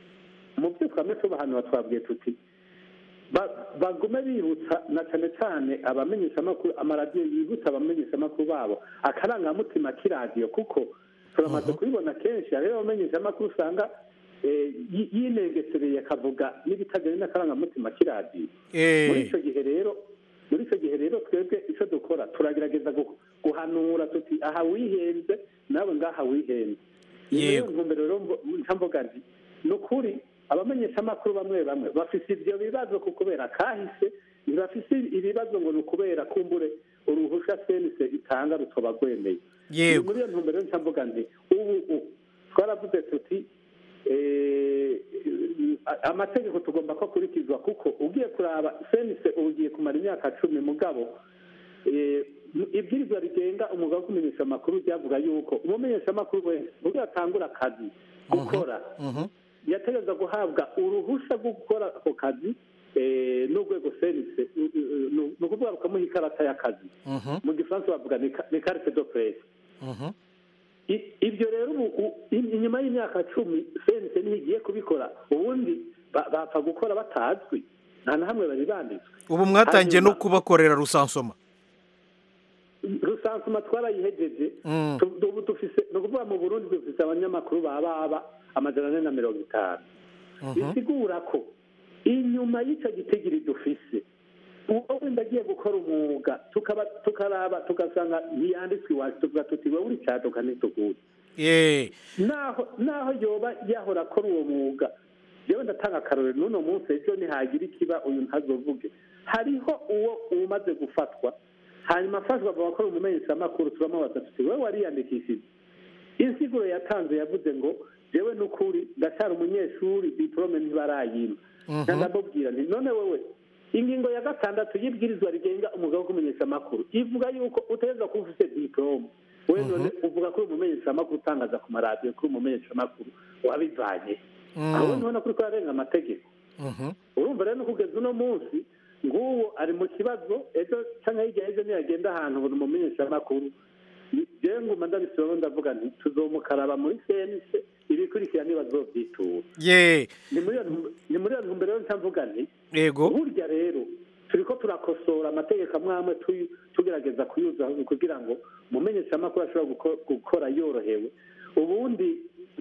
mu byo twame tubahanura twabwiye tuti ba- bagume bibutsa na cyane cyane abamenyeshamakuru amaradiyo yibutsa abamenyeshamakuru babo akarangamutima k'iradiyo kuko turamaze kubibona kenshi hariho abamenyeshamakuru usanga eh, yi- yinengesereye akavuga n'ibitajyanye n'akarangamutima k'iradiyo Eh. muri icyo gihe rero muri icyo gihe rero twebwe icyo dukora turagerageza gu- guhanura tuti aha wihenze nawe ngaha wihenze ni Yego. yo ntumbero rero mvo- nca mvuga nti ni ukuri abamenyeshamakuru bamwe bamwe bafise ibyo bibazo ku kubera kahise ntibafise ibibazo ngo ni ukubera kumbure uruhusha senise itanga rutoba rwemeye Yego. Ni muri iyo ntumbero rero nca mvuga nti ubu ubu twaravuze tuti eh, a- amategeko tugomba ko akurikizwa kuko ugiye kuraba senise ubu ugiye kumara imyaka cumi mugabo eh, ibwirizwa rigenga umwuga wo kumenyesha amakuru ryavuga yuko umumenyeshamakuru wese ubwo yatangura akazi gukora yategereza guhabwa uruhusha rwo gukora ako kazi eh, n'urwego senise ni ukuvuga rukamuha ikarata y'akazi mu gifaransa bavuga ni ka- ni carte de presse I- ibyo rero ubu u- i- inyuma y'imyaka cumi senise ntigiye kubikora ubundi ba- bapfa gukora batazwi nta na hamwe bari banditswe ubu mwatangiye no Hanyuma- kubakorera rusansoma rusansuma twarayihejeje Mm. Tu- ubu dufise ni ukuvuga mu burundi dufise abanyamakuru ba baba amajana ane na mirongo itanu bisigura ko inyuma y'icyo gitigiri dufise uwo wenda agiye gukora umwuga tukaba tukaraba tugasanga ntiyanditswe iwacu tuvuga tuti wowe uri cyaduka ntituguye Eh. naho naho yoba yahora akora uwo mwuga yewe ndatanga akarorero n'uno munsi ejo nihagira ikiba uyu ntazovuge hariho uwo umaze gufatwa hanyuma afashwa bakora umumenyeshamakuru turamubaza tuti wowe wariyandikishije insiguro yatanze yavuze ngo jewe n'ukuri ndacyari umunyeshuri diporome ntibarayima Mhm. ndamubwira nti none wowe ingingo ya gatandatu y'ibwirizwa rigenga umwuga wo kumenyesha amakuru ivuga yuko utegereza kuba ufite diporome we none uvuga ko uri umumenyeshamakuru utangaza ku maradiyo kuri umumenyeshamakuru wabivanye Mm. aho ntubona ko uriko urarenga amategeko Mhm. urumva rero no kugeza uno munsi nguwo ari mu kibazo ejo cyangwa hirya y'ejo niyagenda ahantu buri mumenyeshamakuru jewe nguma ndabisubiramo ndavuga nti tuzomukaraba muri sense ibikurikira ntibazovyitura ye ni muri iyo ntu- ni muri iyo ntumbero rero ncavuga nti yego burya rero turiko turakosora amategeko amwe amwe tuyu- tugerageza kuyuza kugira ngo umumenyeshamakuru ashobora guko- gukora yorohewe ubundi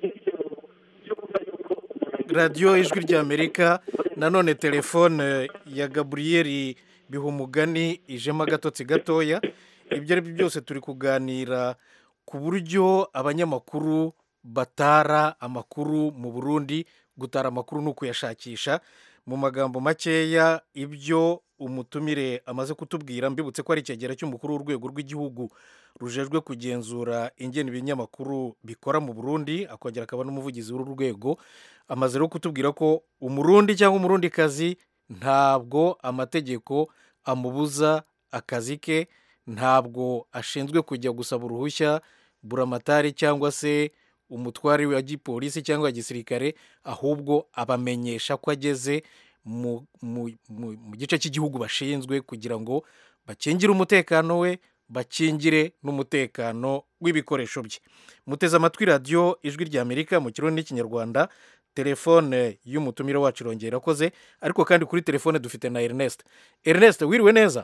radiyo ijwi ry'amerika nanone telefone ya gaburiyeri bihumugani ijemo agatotsi gatoya ibyo ari byo byose turi kuganira ku buryo abanyamakuru batara amakuru mu burundi gutara amakuru ni ukuyashakisha mu magambo makeya ibyo umutumire amaze kutubwira mbibutse ko ari icyegera cy'umukuru w'urwego rw'igihugu rujejwe kugenzura ingene ibinyamakuru bikora mu burundi akongera akaba n'umuvugizi w'uru rwego amaze rero kutubwira ko umurundi cyangwa umurundikazi ntabwo amategeko amubuza akazi ke ntabwo ashinzwe kujya gusaba uruhushya buramatari cyangwa se umutware wa gipolisi cyangwa wa gisirikare ahubwo abamenyesha ko ageze mu, mu, mu, mu gice cy'igihugu bashinzwe kugira ngo bakingire umutekano we bakingire n'umutekano w'ibikoresho bye muteze amatwi radiyo ijwi ry'amerika mu kirundi n'ikinyarwanda telefone y'umutumire wacu irongera irakoze ariko kandi kuri telefone dufite na ernest ernest wiriwe neza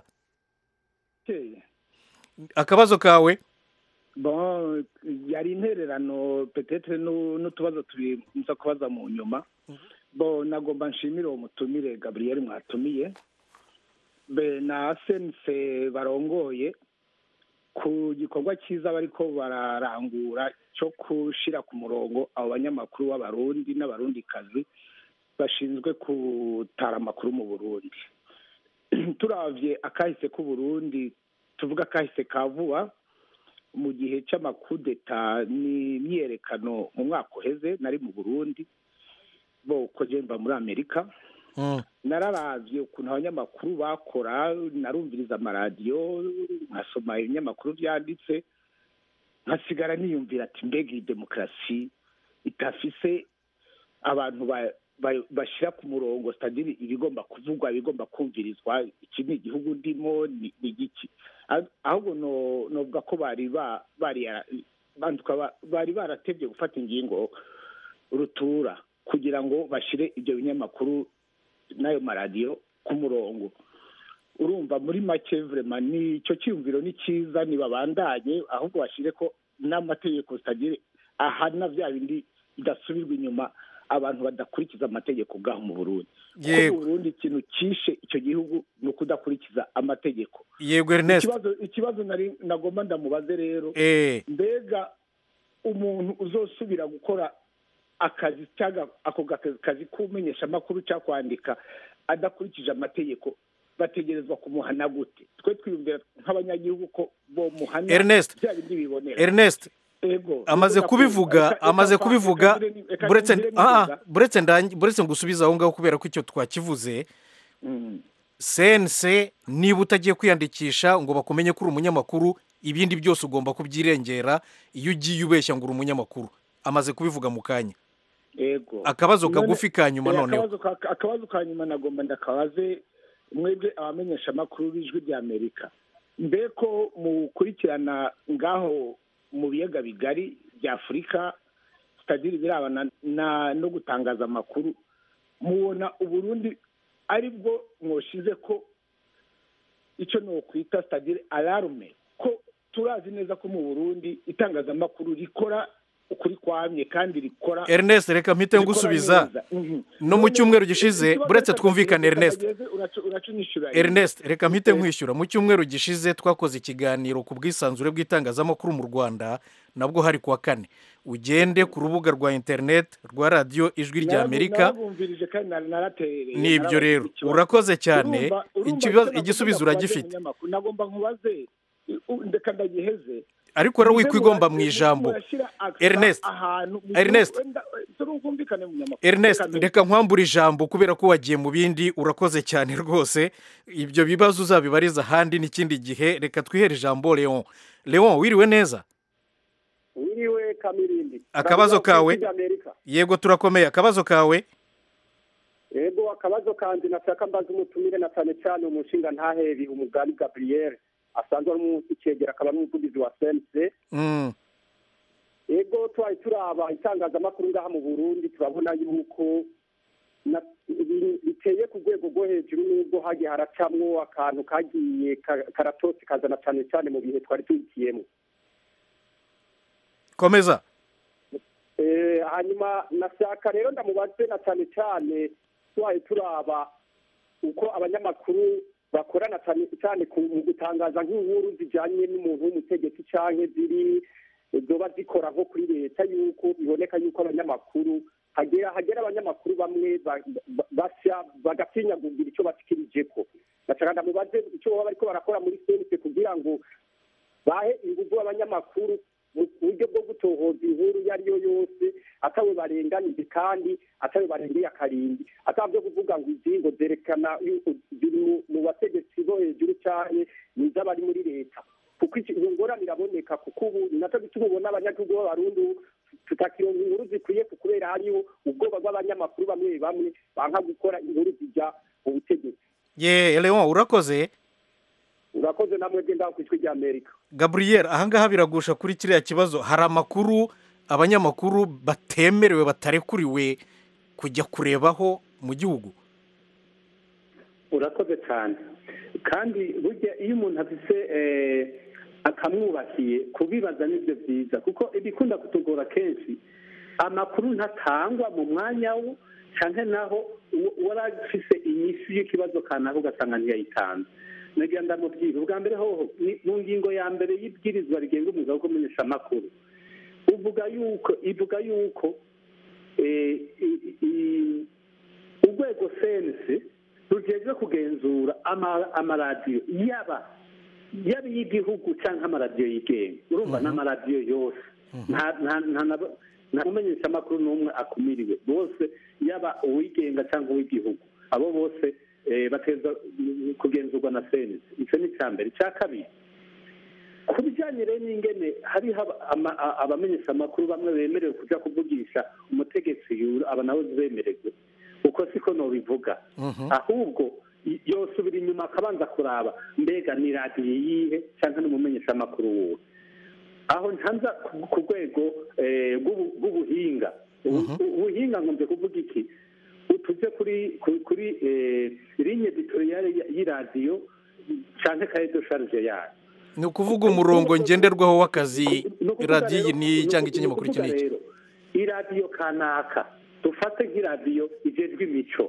akabazo kawe bon yari intererano petetre nu- n'utubazo tubiri nza kubaza mu nyuma bon nagomba nshimire uwo mutumire gabriel mwatumiye be na sense barongoye ku gikorwa cyiza bariko bararangura cyo gushira ku murongo abo banyamakuru b'abarundi n'abarundikazi bashinzwe gutara amakuru mu burundi turavye akahise k'uburundi tuvuga akahise ka vuba mu gihe c'amakudeta n'imyerekano mu mwaka uheze nari mu burundi bo ko je mba muri amerika nararavye ukuntu abanyamakuru bakora narumviriza amaradiyo nkasoma ibinyamakuru vyanditse nkasigara niyumvira ati mbega iyi demokarasi itafise abantu ba- ba- bashira ku murongo sitadiri ibigomba kuvugwa ibigomba kumvirizwa iki ni igihugu ndimo ni ni igiki Ah- ahubwo no- novuga ko bari ba- bari banduka ba- bari baratevye gufata ingingo rutura kugira ngo bashire ibyo binyamakuru n'ayo maradiyo ku murongo urumva muri make vrema ni icyo cyiyumviro ni cyiza ntibabandanye ahubwo bashire ko n'amategeko zitagire ahana bya bindi bidasubirwa inyuma abantu badakurikiza amategeko bwaho mu burundi kuko Yego. mu burundi ikintu cyishe icyo gihugu ni ukudakurikiza amategeko yego ernest ikibazo ikibazo nari nagomba ndamubaze rero Eh. mbega umuntu uzosubira gukora akazi cyangwa ako gaka- kazi k'umenyesha amakuru cyangwa kwandika adakurikije amategeko bategerezwa kumuhana gute twe twiyumvira nk'abanyagihugu ko bomuhana Ernest. bya bindi bibonera ernest Ego, amaze reka- kubivuga reka- amaze reka- kubivuga reka ngire- reka buretse ngire ah, ah, nivuga. buretse ndangi- buretse ngusubize aho ngaho kubera ko icyo twakivuze Mm. sense niba utagiye kwiyandikisha ngo bakumenye ko uri umunyamakuru ibindi byose ugomba kubyirengera iyo ugiye ubeshya ngo uri umunyamakuru amaze kubivuga mu kanya Ego. Akabazo None- kagufi ka nyuma Eh, noneho. akabazo ka- akabazo ka nyuma nagomba ndakabaze mwebwe abamenyesha amakuru b'ijwi rya amerika mbe ko mukurikirana ngaho mu biyaga bigari bya afurika sitadiri birabana na no gutangaza amakuru mubona uburundi ari bwo mwoshize ko icyo nokwita sitadiri alarume ko turazi neza ko mu burundi itangazamakuru rikora ukuri kwamye kandi rikora ernest reka mpite rikora ngusubiza neza. Mhm. no mu None cyumweru gishize ikibazo buretse reka twumvikane reka ernest kageze, uracu- uracunyishyura ernest reka mpite nkwishyura mu cyumweru gishize twakoze ikiganiro ku bwisanzure bw'itangazamakuru mu rwanda nabwo hari kuwa kane ugende ku rubuga rwa interineti rwa radiyo ijwi rya amerika narabumvirije kandi nar- naraterereye nibyo narabaza rero ikibazo. urakoze cyane Urumva- urumva ikibazo- icyo igisubizo navuga uragifite kubaze umunyamakuru, nagomba nkubaze u- ndeka ndagiheze ariko rero Muze wikwigomba mu murashyira- ijambo murashyira accent Ernest, ahantu mu- Ernest. wenda, eh, turumvikane munyamakuru ernest Reka mbere. reka nkwambure ijambo kubera ko wagiye mu bindi urakoze cyane rwose ibyo bibazo uzabibariza ahandi n'ikindi gihe reka twihere ijambo leon leon wiriwe neza wiriwe kamirindi Akabazo kawe? Radiyo Amerika. yego turakomeye akabazo kawe yego akabazo kanjye nashaka mbaza umutumire na cyane cyane umushinga ntaheri umugani gabriel asanzwe ari umucegera akaba n'umuvugizi wa sense Mm. ego twari turaba itangazamakuru ngaha mu burundi turabona yuko na- ibi- biteye ku rwego rwo hejuru n'ubwo hagiye haracamwo akantu kagiye ka- karatotse kazana cyane cyane mu bihe twari tuyitiyemo komeza Eh, hanyuma nashaka rero ndamubaze na cyane cyane twaye turaba uko abanyamakuru bakorana cyane cyane ku- mu gutangaza nk'inkuru zijyanye n'umuntu w'umutegetsi canke ziri zoba zikora nko kuri leta yuko biboneka yuko abanyamakuru hagera hagera abanyamakuru bamwe ba- ba- basya bagatinya kugira icyo bashikirijeko nashaka ndamubaze icyo baba bariko barakora muri sense kugira ngo bahe ingufu abanyamakuru mu buryo bwo gutohoza inkuru iyo ari yo yose atawe barenganije kandi atawe barengeye akarindi atabyo kuvuga ngo izi ngo zerekana yuko ziri mu- mu bategetsi bo hejuru cyane n'iz'abari muri leta kuko iki- iyo ngorane iraboneka kuko ubu ni nacyo gituma ubona abanyagihugu b'abarundi ubu tutakironka inkuru zikwiye ku- kubera hariho ubwoba bw'abanyamakuru bamwe bamwe banka gukora inkuru zijya mu butegetsi ye leon urakoze urakoze namwe genda ku ijwi ry'amerika gaburiyeri ahangaha biragusha kuri kiriya kibazo hari amakuru abanyamakuru batemerewe batarekuriwe kujya kurebaho mu gihugu urakoze cyane kandi burya iyo umuntu afise eh, akamwubakiye kubibaza nibyo byiza kuko ibikunda kutugora kenshi amakuru ntatangwa mu mwanya wo cyangwa naho uwo- uwari afise inyishu y'ikibazo kanaka ugasanga ntiyayitanze nagira ndamubwira ubwa mbere hoho ni- mu ngingo ya mbere y'ibwirizwa rigenga umwuga wo kumenyesha amakuru uvuga yuko ivuga yuko eh, i- i- urwego sense rujejwe kugenzura ama- amaradiyo yaba yaba iy'igihugu cyangwa amaradiyo yigenga urumva n'amaradiyo yose nta nta nta na- nta mumenyesha amakuru n'umwe akumiriwe bose yaba uwigenga cyangwa uw'igihugu abo bose eh, bateza kugenzurwa na sense icyo ni icya mbere icya kabiri ku bijyanye rero n'ingene hariho aba- ama- a- abamenyesha amakuru bamwe bemerewe kujya kuvugisha umutegetsi yura aba nawe bemererwe uko siko nobivuga ahubwo y- yosubira inyuma akabanza kuraba mbega ni radiyo yihe cyangwa n'umumenyesha amakuru wuwe aho ntanza ku- ku rwego eh, rw'ubu- rw'ubuhinga Ubu- ubuhinga nkunze kuvuga iki tujye kuri ku- kuri eh, ligne editoriale y- y'iradiyo cyangwa kaye de charge yayo ni ukuvuga umurongo ngenderwaho w'akazi radiyo iyi ni cyangwa ikinyamakuru iki Ni ukuvuga n'iki rero iradiyo kanaka dufate nk'iradiyo igejwe imico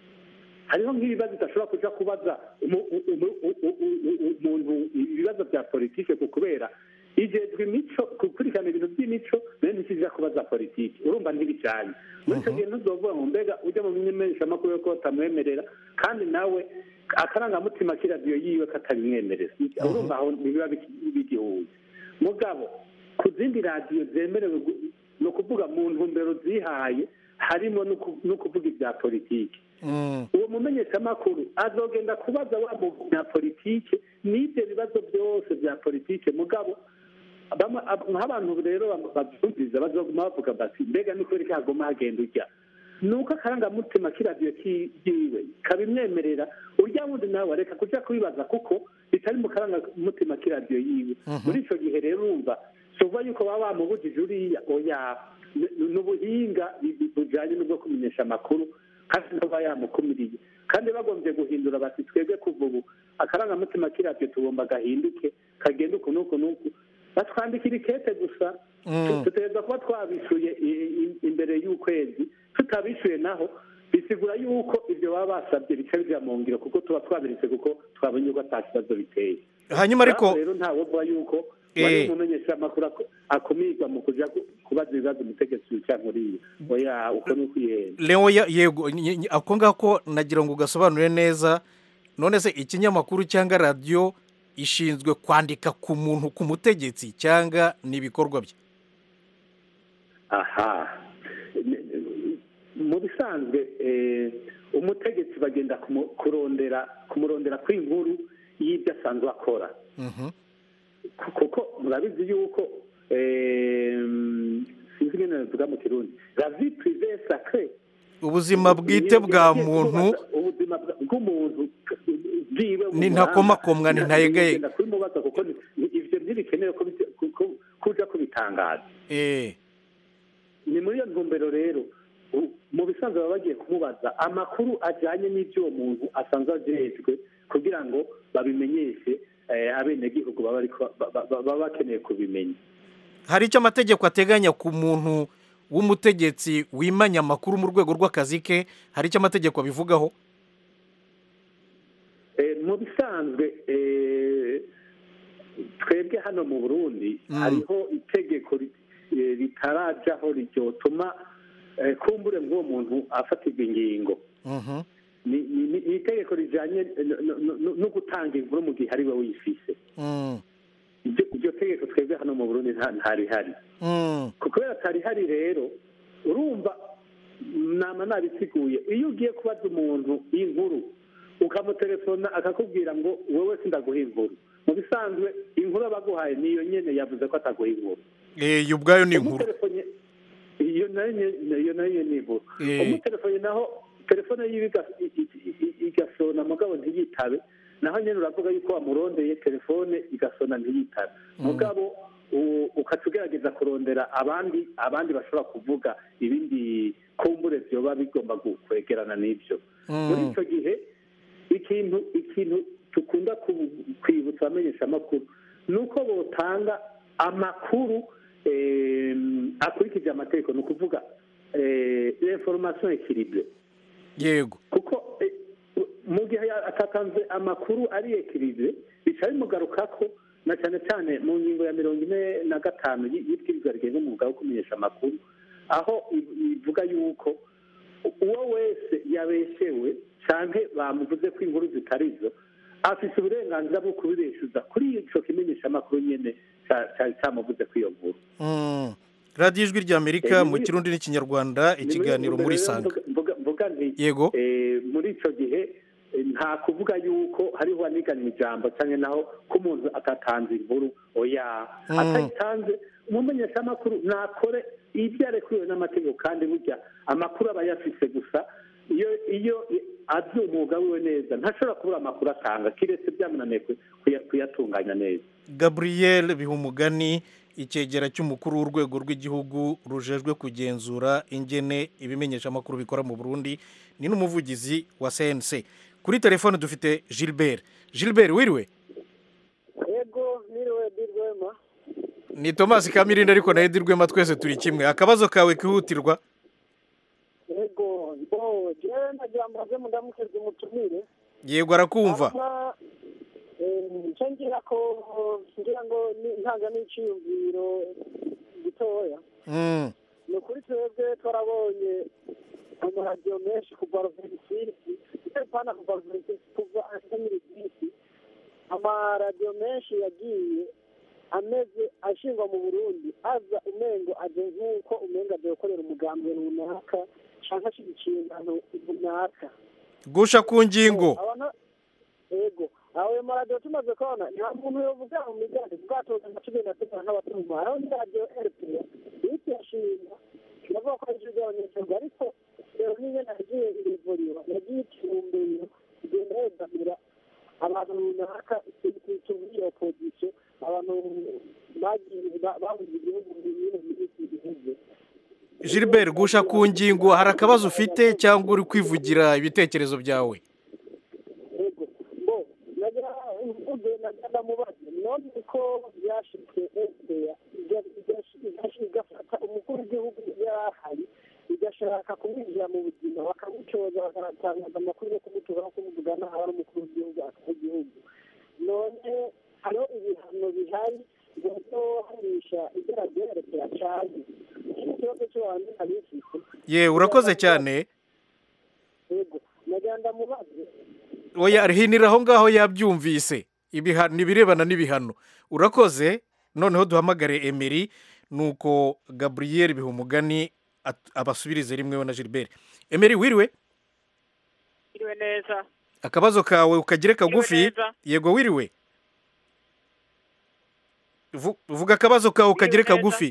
hariho nk'ibibazo idashobora kuja kubaza umu- u- umu- u- u- u- u- umuntu ibibazo bya politike ku kubera igejwe imico gukurikirana ibintu by'imico bene ntikija kubaza politike urumva ntibijanye muri icyo gihe ntuzovuga ngo mbega ujya mu menyeshamakuru yo ko batamwemerera kandi nawe akarangamutima k'iradiyo yiwe katabimwemerera urumva aho ntibiba biki- bigihuye mugabo ku zindi radiyo zemerewe gu- ni ukuvuga mu ntumbero zihaye harimo no ku- no kuvuga ibya politiki uwo mumenyeshamakuru azogenda kubaza wa munyapolitike n'ibyo bibazo byose bya politike mugabo bamwe- ab- nk'abantu rero bam- babyumviriza bazoguma bavuga bati mbega ni kubera ko haguma hagenda ujya ni uko akarangamutima k'iradiyo kiwe kabimwemerera urya wundi nawe reka kuja kubibaza kuko bitari mu karangamutima k'iradiyo yiwe muri icyo gihe rero urumva suva yuko baba bamubujije uriya oya ni- ni ubuhinga bu- bujanye n'ubwo kumenyesha amakuru kandi ntaba yamukumiriye kandi bagombye guhindura bati twebwe kuva ubu akarangamutima k'iradiyo tugomba gahinduke kagenda uku n'uku n'uku batwandikira ikete gusa Mm. tutegereza kuba twabishuye i- i- imbere y'ukwezi tutabishuye naho bisigura yuko ibyo baba basabye bica bija mu ngiro kuko tuba twabiritse kuko twabonye yuko ata kibazo biteye Hanyuma ariko- Naho rero ntawe uvuga yuko Eh. wari umumenyesha amakuru ako- akumirwa mu kuja ku- kubaza ibibazo umutegetsi wica nkuriya oya uko ni ukwihenda Leo ya- yego ny- ny- ako ngako nagira ngo ugasobanure neza none se ikinyamakuru cyangwa radiyo ishinzwe kwandika ku muntu ku mutegetsi cyangwa ni ibikorwa bye aha mu bisanzwe eh, umutegetsi bagenda kumu- kurondera kumurondera kw'inkuru y'ibyo asanzwe akora Ku- kuko murabizi yuko eh, sinzi ingene bivuga mu kirundi la vie privée sacrée ubuzima bwite bwa muntu ubuzima bwa- bw'umuntu bwiwe Ni ntakomakomwa, ni ntayegayega. ugenda kubimubaza bikenewe ko bite- ku- ku- kuja kubitangaza eh ni muri iyo ntumbero rero u- mu bisanzwe baba bagiye kumubaza amakuru ajyanye n'ibyo uwo muntu asanzwe ajejwe kugira ngo babimenyeshe eh, abenegihugu baba ariko- ba- ba- baba bakeneye kubimenya hari icyo amategeko ateganya ku muntu w'umutegetsi wimanya amakuru mu rwego rw'akazi ke hari icyo amategeko abivugaho Eh, mu bisanzwe eh, twebwe hano mu burundi Mm. hariho itegeko ri- eh, ritarajaho ryotuma eh, kumbure ngo uwo muntu afatirwa ingingo Mhm. ni ni- ni- ni itegeko rijanye no- no- no- no gutanga inkuru mu gihe ari we wifise Mm. iryo iryo tegeko twebwe hano mu burundi nta- ntarihari Mm. ku kubera atarihari rero urumva nama nabisiguye iyo ugiye kubaza umuntu inkuru ukamutelefona akakubwira ngo wowe sindaguha inkuru mu bisanzwe inkuru aba aguhaye niyo nyene yavuze ko ataguha inkuru Eh, iyo ubwayo ni inkuru umutelefone iyo nayo nye- iyo nayo ni inkuru Eh. umutelefone naho telefone yiwe iga- i- i- i- igasona mugabo ntiyitabe naho nyene uravuga yuko wamurondeye telefone igasona ntiyitabe mugabo u- ukaca ugerageza kurondera abandi abandi bashobora kuvuga ibindi kumbure vyoba bigomba gu- kwegerana n'ivyo Mm. muri ico gihe ikintu ikintu dukunda ku- kwibutsa abamenyesha amakuru ni uko botanga amakuru em, akurikije amategeko ni ukuvuga information equilibre yego kuko eh, mu gihe ya- atatanze amakuru ari equilibre bica bimugarukako na cyane cyane mu ngingo ya mirongo ine na gatanu y- y'ibwirizwa rigenga umwuga wo kumenyesha amakuru aho i- ivuga yuko uwo wese yabeshewe canke bamuvuze ko inkuru zitari zo afise uburenganzira bwo kubibeshuza kuri ico kimenyeshamakuru nyene ca- ca- camuvuze ko iyo nkuru Mm. radiyo ijwi ry'amerika Eh, ni mu muri- kirundi n'ikinyarwanda Ni ikiganiro muri muri rero sanga mvuga- mvuga- mvuga nti Yego. eh, muri ico gihe eh, nta kuvuga yuko hariho anigana ijambo canke naho ko umuntu atatanze inkuru oya Mm. atayitanze umumenyeshamakuru nakore ibyo arekuriwe n'amategeko kandi burya amakuru aba yafise gusa iyo iyo azi umwuga wiwe neza ntashobora kubura amakuru atanga kiretse byamunaniye ku- kuya- kuyatunganya neza gaburiyeli bihumugani icyegera cy'umukuru w'urwego rw'igihugu rujejwe kugenzura ingene ibimenyeshamakuru bikora mu burundi ni n'umuvugizi wa cnc kuri telefone dufite gilbert gilbert wiriwe yego niriwe dirwema ni tomasi kamirindi ariko na edi rwema twese turi kimwe akabazo kawe kihutirwa yego bo jewe nagira mbaze mudamukeze umutumire yego arakumva hanyuma eh, nca ngira ko ngira ngo ni- ntanga n'iciyumviro gitoya Mm. ni ukuri twebwe twarabonye amaradiyo menshi kuva ruventisisi pana kuva ruventisisi kuva ansemirigisi amaradiyo menshi yagiye ameze ashingwa mu burundi aza umengo aje nk'uko umengo aje gukorera umugambi runaka cyangwa ashyigikiye inano runaka gusha ku ngingo abana yego ayo maradiyo tumaze kubona nta muntu yovuga mu migani bwatoza nka cumi na gatanu n'abatuma aho ni radiyo rpa ihita irashinga iravuga ko ari ijwi ry'abanyagihugu ariko rero niyo nagiye irivuriro yagiye ikibumbiro igenda yegamira abantu runaka tuvuye opozisiyo abantu bagiye ba- babuze igihugu mu bintu by'iki gihugu gilbert gusha ku ngingo hari akabazo ufite cyangwa uri kwivugira ibitekerezo byawe yego bo nagira mvuge nagira ndamubaze none ko byashitse eseya igafata umukuru w'igihugu yari ahari igashaka kumwinjira mu buzima bakamucoza bakatangaza amakuru yo kumutura no kumuvuga naho ari umukuru w'igihugu akaba igihugu none hariho ibihano bihari byohanisha ibyaha byerekera cyane ikindi kibazo cyo hanze ntabifite ye urakoze cyane yego nagira ndamubaze oya hinira aho ngaho yabyumvise ibihano ibirebana n'ibihano urakoze noneho duhamagare emeri nuko gaburiyeri bihumugani at- abasubirize rimwe we na gilbert emeri wiriwe Iriwe neza akabazo kawe ukagire kagufi neza. yego wiriwe Vu- vuga akabazo kawe ukagire neza. kagufi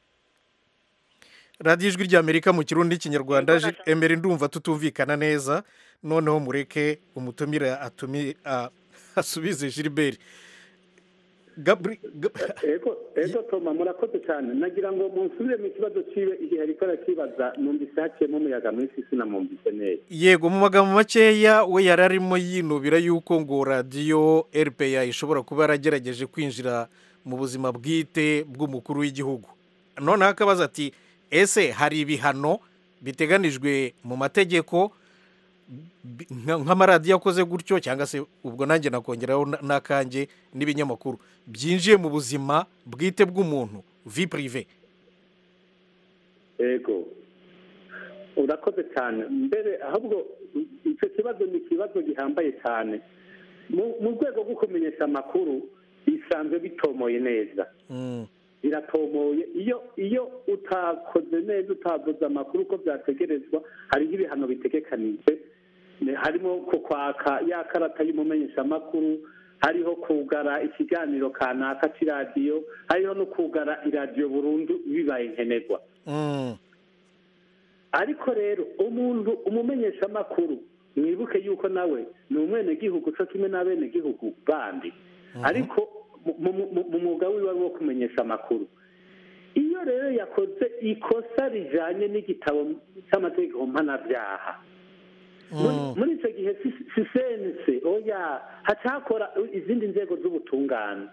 radiyo ijwi ry'amerika mu kirundi n'ikinyarwanda Ji- emeri ndumva tutumvikana neza noneho mureke umutumire atumi a- asubize gilbert ego ego toma murakoze cyane nagira ngo munsubire mu kibazo ciwe igihe ariko arakibaza numvise haciyemo umuyaga mwinshi sinamwumvise neza yego mu magambo makeya we yari arimo yinubira yuko ngo radiyo rpa ishobora kuba yaragerageje kwinjira mu buzima bwite bw'umukuru w'igihugu noneho akabaza ati ese hari ibihano biteganijwe mu mategeko bi- nka- nk'amaradiyo akoze gutyo cyangwa se ubwo nanjye nakongeraho na- n'akanjye n'ibinyamakuru byinjiye mu buzima bwite bw'umuntu vi purive ego urakoze cyane mbere ahubwo icyo kibazo ni ikibazo gihambaye cyane mu mu rwego rwo kumenyesha amakuru bisanzwe bitomoye neza biratomoye iyo iyo utakoze neza utavuze amakuru uko byategerezwa hariho ibihano bitegekanijwe Ne- harimo ku kwaka ya karata y'umumenyeshamakuru hariho kugara ikiganiro kanaka cy'iradiyo hariho no kugara iradiyo burundu bibaye nkenerwa ariko rero umuntu umumenyeshamakuru mwibuke yuko nawe ni umwenegihugu cyo kimwe n'abenegihugu bandi ariko mu- mu- mu- mu mwuga wiwe wo kumenyesha amakuru iyo rero yakoze ikosa rijyanye n'igitabo cy'amategeko mpanabyaha muri- muri icyo gihe si- si sense oya hacakora izindi nzego z'ubutungane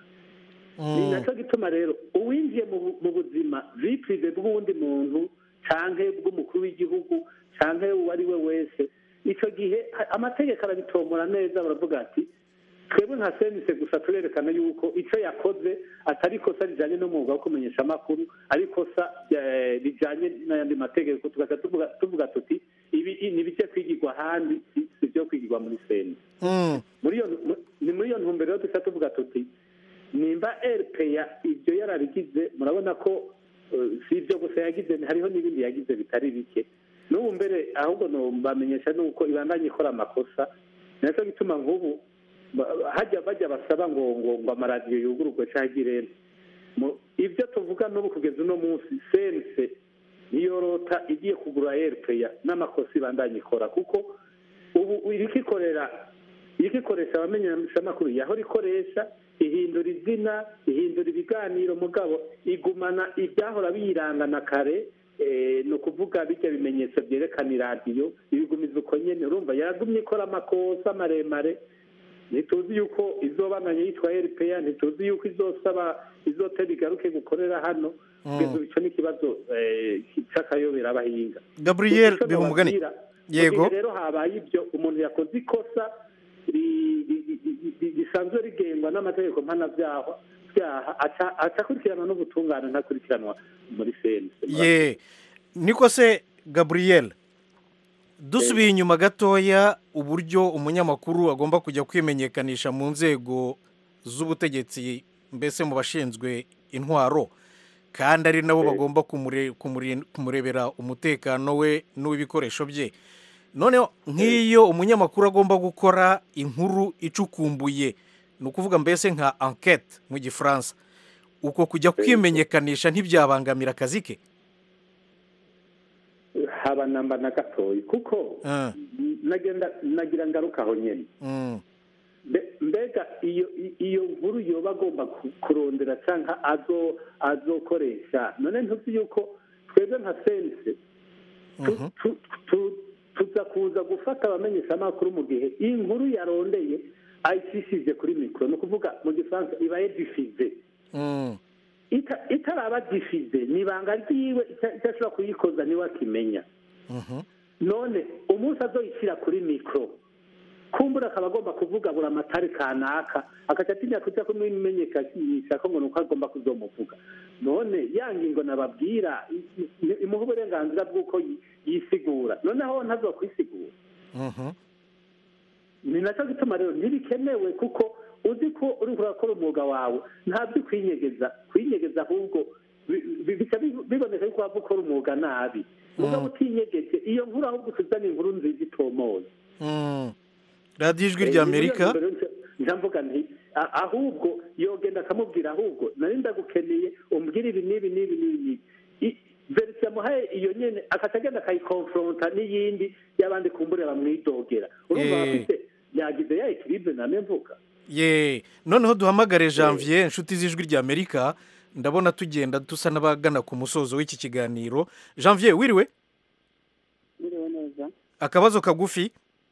ni nacyo gituma rero uwinjiye mu bu- mu buzima vipurive bw'uwundi muntu cyangwa bw'umukuru w'igihugu cyangwa uwo ari we wese icyo gihe ha- amategeko arabitomora neza baravuga ati twebwe nka senise gusa turerekana yuko icyo yakoze atari ikosa rijyanye n'umwuga wo kumenyesha amakuru ari ikosa eh, rijyanye n'ayandi mategeko tugaca tuvuga tuvuga tuti ibi ni ibijya kwigirwa ahandi si si ibyo kwigirwa muri senise muri iyo mu- ni muri iyo ntumbero rero duca tuvuga tuti nimba rpa ibyo yararigize murabona ko eh, si ibyo gusa yagize hariho n'ibindi yagize bitari bike n'ubu mbere ahubwo bamenyesha nuko ibandanye ikora amakosa nacyo gituma nk'ubu ba- hajya bajya basaba ngo ngo ngo amaradiyo yugururwe cyangwa agire mu- ibyo tuvuga n'ubu kugeza uno munsi sense niyo rota igiye kugura rpa n'amakosa ibandanye ikora kuko ubu irikikorera irikikoresha abamenyeshamakuru yahora ikoresha ihindura izina ihindura ibiganiro mugabo igumana ibyahora biyirangana kare eh, ni ukuvuga bijya bimenyetso byerekana iradiyo ibigumiza uko nyene urumva yaragumye ikora amakosa maremare ntituzi yuko izobandanya yitwa rpa ntituzi yuko izosaba izotera igaruke gukorera hano kugeza ubu ico ni ikibazo eh, c'akayobera abahinga gaburiyeri Ico bihumugane nobabwira, mu yego gihe rero habaye ibyo umuntu yakoze ikosa ri- ri- ri- ri- ri- risanzwe rigengwa n'amategeko mpanabyaha byaha aca- aca akurikiranwa n'ubutungane ntakurikiranwa muri sense ye niko se gaburiyeri dusubiye inyuma gatoya uburyo umunyamakuru agomba kujya kwimenyekanisha mu nzego z'ubutegetsi mbese mu bashinzwe intwaro kandi ari nabo bagomba kumure- kumure- kumurebera umutekano we n'uw'ibikoresho bye noneho nk'iyo umunyamakuru agomba gukora inkuru icukumbuye ni ukuvuga mbese nka enquete mu gifaransa uko kujya kwimenyekanisha ntibyabangamira akazi ke haba namba na gatoya kuko nagenda nagira ngaruka aho nyene Mm. Mbe- mbega iyo i- iyo nkuru yoba agomba ku- kurondera cyangwa azo azokoresha none ntuzi yuko twebwe nka sense tu- tu- tu- tuza kuza gufata abamenyeshamakuru mu gihe iyi nkuru yarondeye ayicishije kuri mikoro ni ukuvuga mu gifaransa ibaye difize Mm. ita- itaraba difize ni ibanga ryiwe icyo icyo ashobora kuyikoza niwe akimenya Mhm. none umunsi azoyishyira kuri mikoro kumbura akaba agomba kuvuga buri amatari kanaka agaca atinya kujya kumimenyekanisha ko ngo ni uko agomba kuzomuvuga none ya ngingo nababwira i- i- imuha uburenganzira bw'uko yi- yisigura noneho ntazokwisigura Mhm. ni nacyo gituma rero ntibikenewe kuko uzi ko uri kurakora umwuga wawe ntabyo kwinyegeza kwinyegeza ahubwo bi- bi- bica bi- biboneka yuko waba ukora umwuga nabi mugabo utinyegeje iyo nkuru ahubwo utuzana inkuru nziza itomoye Mm. radiyo ijwi rya amerika ntamvuga nti a- ahubwo yogenda akamubwira ahubwo nari ndagukeneye umbwire ibi n'ibi n'ibi n'ibi n'ibi I- verisiyo yamuhaye iyo nyene akaca agenda akayikonfronta n'iyindi y'abandi kumbure bamwidogera urumva Eh. bafite yagize ya ekiribe name mvuga ye noneho duhamagare janvier inshuti z'ijwi ry'amerika ndabona tugenda dusa n'abagana ku musozo w'iki kiganiro janvier wiriwe Biriwe neza akabazo kagufi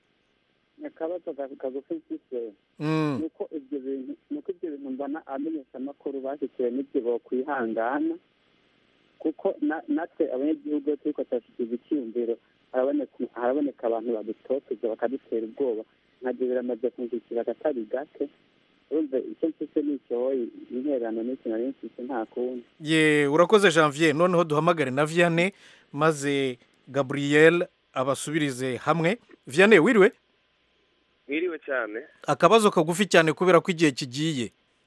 akabazo ka- kagufi mfise Mm. ni uko ibyo bintu ni uko ibyo bintu mbona abamenyeshamakuru bashyikiwe n'ibyo bokwihangana kuko na- natwe abanyagihugu iyo turiko turashyikiza icyiyumviro haraboneka haraboneka abantu badutoteza bakadutera ubwoba nkabyo biramaze kunshikira akatari gake urumva icyo mfise ni icyoyi intererano n'iki nari mfise nta kundi ye urakoze janvier noneho duhamagare na vianney maze gabriel abasubirize hamwe vianney wiriwe mwiriwe cyane akabazo kagufi cyane kubera ko igihe kigiye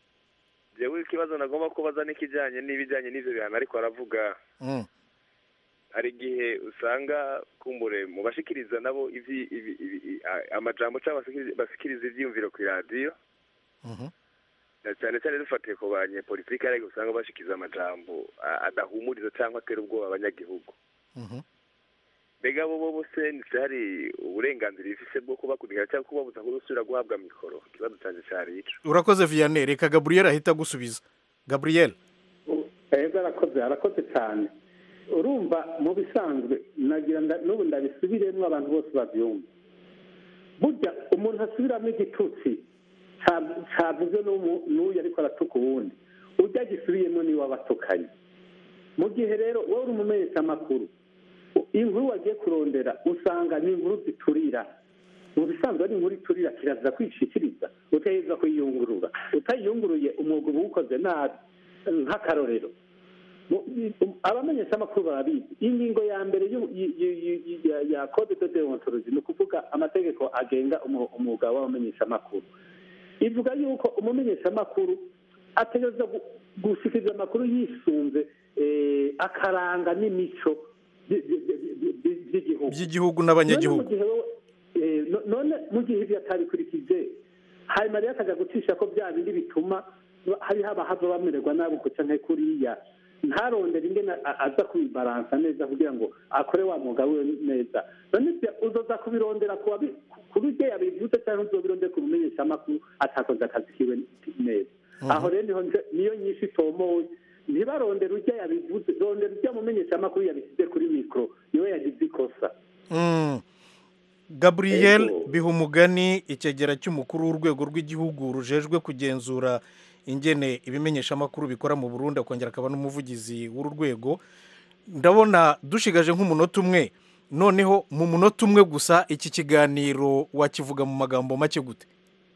jewe ikibazo nagomba kubaza n'ikijyanye n'ibijyanye n'ivyo bihano ariko aravuga Mm. hari igihe usanga kumbure mu bashikiriza nabo ivyi ibi- ibi- i- a- amajambo cyangwa basikiriza- basikiriza ivyiyumviro ku iradiyo Mhm. na cyane cyane dufatiye ku banyepolitike ariko usanga bashikiriza amajambo a- adahumuriza cyangwa atera ubwoba abanyagihugu Mhm. mbega bo bo bose ndetse hari uburenganzira bifise bwo kubakurikira cyangwa kubabuza gusubira guhabwa mikoro ikibazo canje cari ico urakoze vianney reka gabriel ahita agusubiza gabriel ego arakoze arakoze cyane urumva mu bisanzwe nagira nda- n'ubu ndabisubiremo abantu bose babyumva burya umuntu asubiramo igitutsi ca- cavuze n'umu- n'uyu ariko aratuka uwundi ujya agisubiyemo niwe abatukanye mu gihe rero wowe uri umumenyeshamakuru inkuru wagiye kurondera usanga ni inkuru ziturira mu bisanzwe ari inkuru iturira kirazira kwishikiriza utaheza kuyiyungurura utayiyunguruye umwuga uba uwukoze nabi nk'akarorero Mu- um, abamenyeshamakuru barabizi ingingo ya mbere y'u- y- y- y- y- ya- ya code de deontologie ni ukuvuga amategeko agenga umu- umwuga w'abamenyeshamakuru ivuga yuko umumenyeshamakuru ategereza gu- gushikiriza amakuru yisunze eh, akaranga n'imico by- by- by- by- by'igihugu by'igihugu None n'abanyagihugu mu gihe wowe- eh, no- none mu gihe ibyo atabikurikije hanyuma rero akajya gucisha ko bya bindi bituma hariho abahava bamererwa nabi uko canke kuriya ntarondere ingene a- aza kubibaransa neza kugira ngo akore wa mwuga wiwe neza none ibyo uzoza kubirondera ku wabi- kuri ibyo yabivuze cyangwa uzobirondera ku mumenyeshamakuru atakoze akazi kiwe neza aho rero niho nje- niyo nyinshi itomoye ntibarondere ujya yabivuze rondera ujya mumenyeshamakuru yabishyize kuri mikoro niwe yagize ikosa Mm. gabriel bihumugani icyegera cy'umukuru w'urwego rw'igihugu rujejwe kugenzura ingene ibimenyeshamakuru bikora mu burundi akongera akaba n'umuvugizi w'uru rwego ndabona dushigaje nk'umunota umwe noneho mu munota umwe gusa iki kiganiro wakivuga mu magambo make gute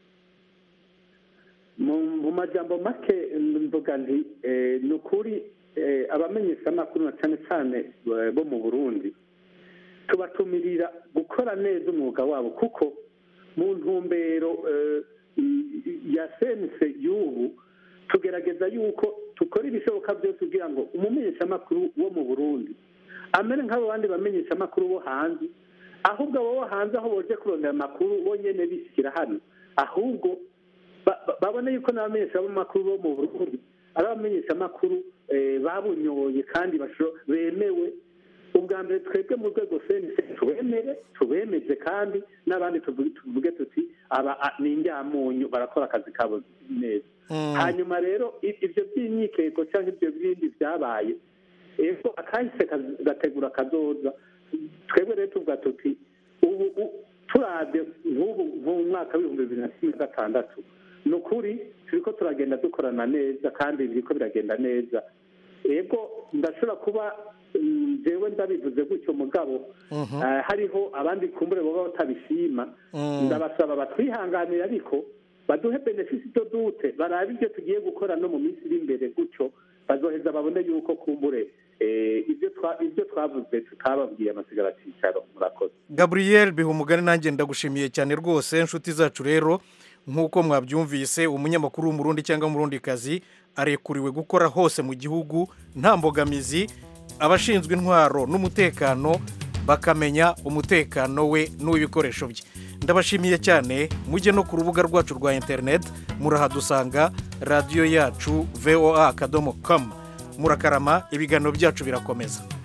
mu mu majambo make mvuga nti eh, ni ukuri eh, abamenyeshamakuru na cyane cyane eh, bo mu burundi tubatumirira gukora neza umwuga wabo kuko mu ntumbero eh, i- i- ya sense y'ubu tugerageza yuko tukora ibishoboka byose kugira ngo umumenyeshamakuru wo mu burundi amere nk'abo bandi bamenyeshamakuru bo hanze ahubwo abo bo hanze aho boje kurondera amakuru bo nyene bishyira hano ahubwo ba- ba- babone yuko n'abamenyeshamakuru bo mu burundi ari abamenyeshamakuru eh, babunyoye kandi basho- bemewe ubwa mbere twebwe mu rwego senise tubemere tubemeze kandi n'abandi tuvuge tuvuge tuti aba a- ni indyamunyu barakora akazi kabo neza hanyuma rero i- ibyo by'imyikeko cyangwa ibyo bindi byabaye ego akahise kaz- gategura akazoza twebwe rero tuvuga tuti ubu u- turabye nk'ubu nk'ubu mwaka w'ibihumbi bibiri na cumi na gatandatu ni ukuri turiko turagenda dukorana neza kandi biriko biragenda neza ego ndashobora kuba mm, jewe ndabivuze gutyo mugabo eh, hariho abandi kumbure baba batabishima Mm. ndabasaba batwihanganire ariko baduhe benefisi do dute barabe ibyo tugiye gukora no mu minsi iri imbere gutyo bazoheza babone yuko kumbure eh, ibyo twa- ibyo twavuze tutababwiye amasigara cyicaro murakoze gabriel bihumugani nanjye ndagushimiye cyane rwose inshuti zacu rero nk'uko mwabyumvise umunyamakuru w'umurundi cyangwa umurundikazi arekuriwe gukora hose mu gihugu nta mbogamizi abashinzwe intwaro n'umutekano bakamenya umutekano we n'uw'ibikoresho bye ndabashimiye cyane mujye no ku rubuga rwacu rwa interineti murahadusanga radiyo yacu voa akadomo komu murakarama ibiganiro byacu birakomeza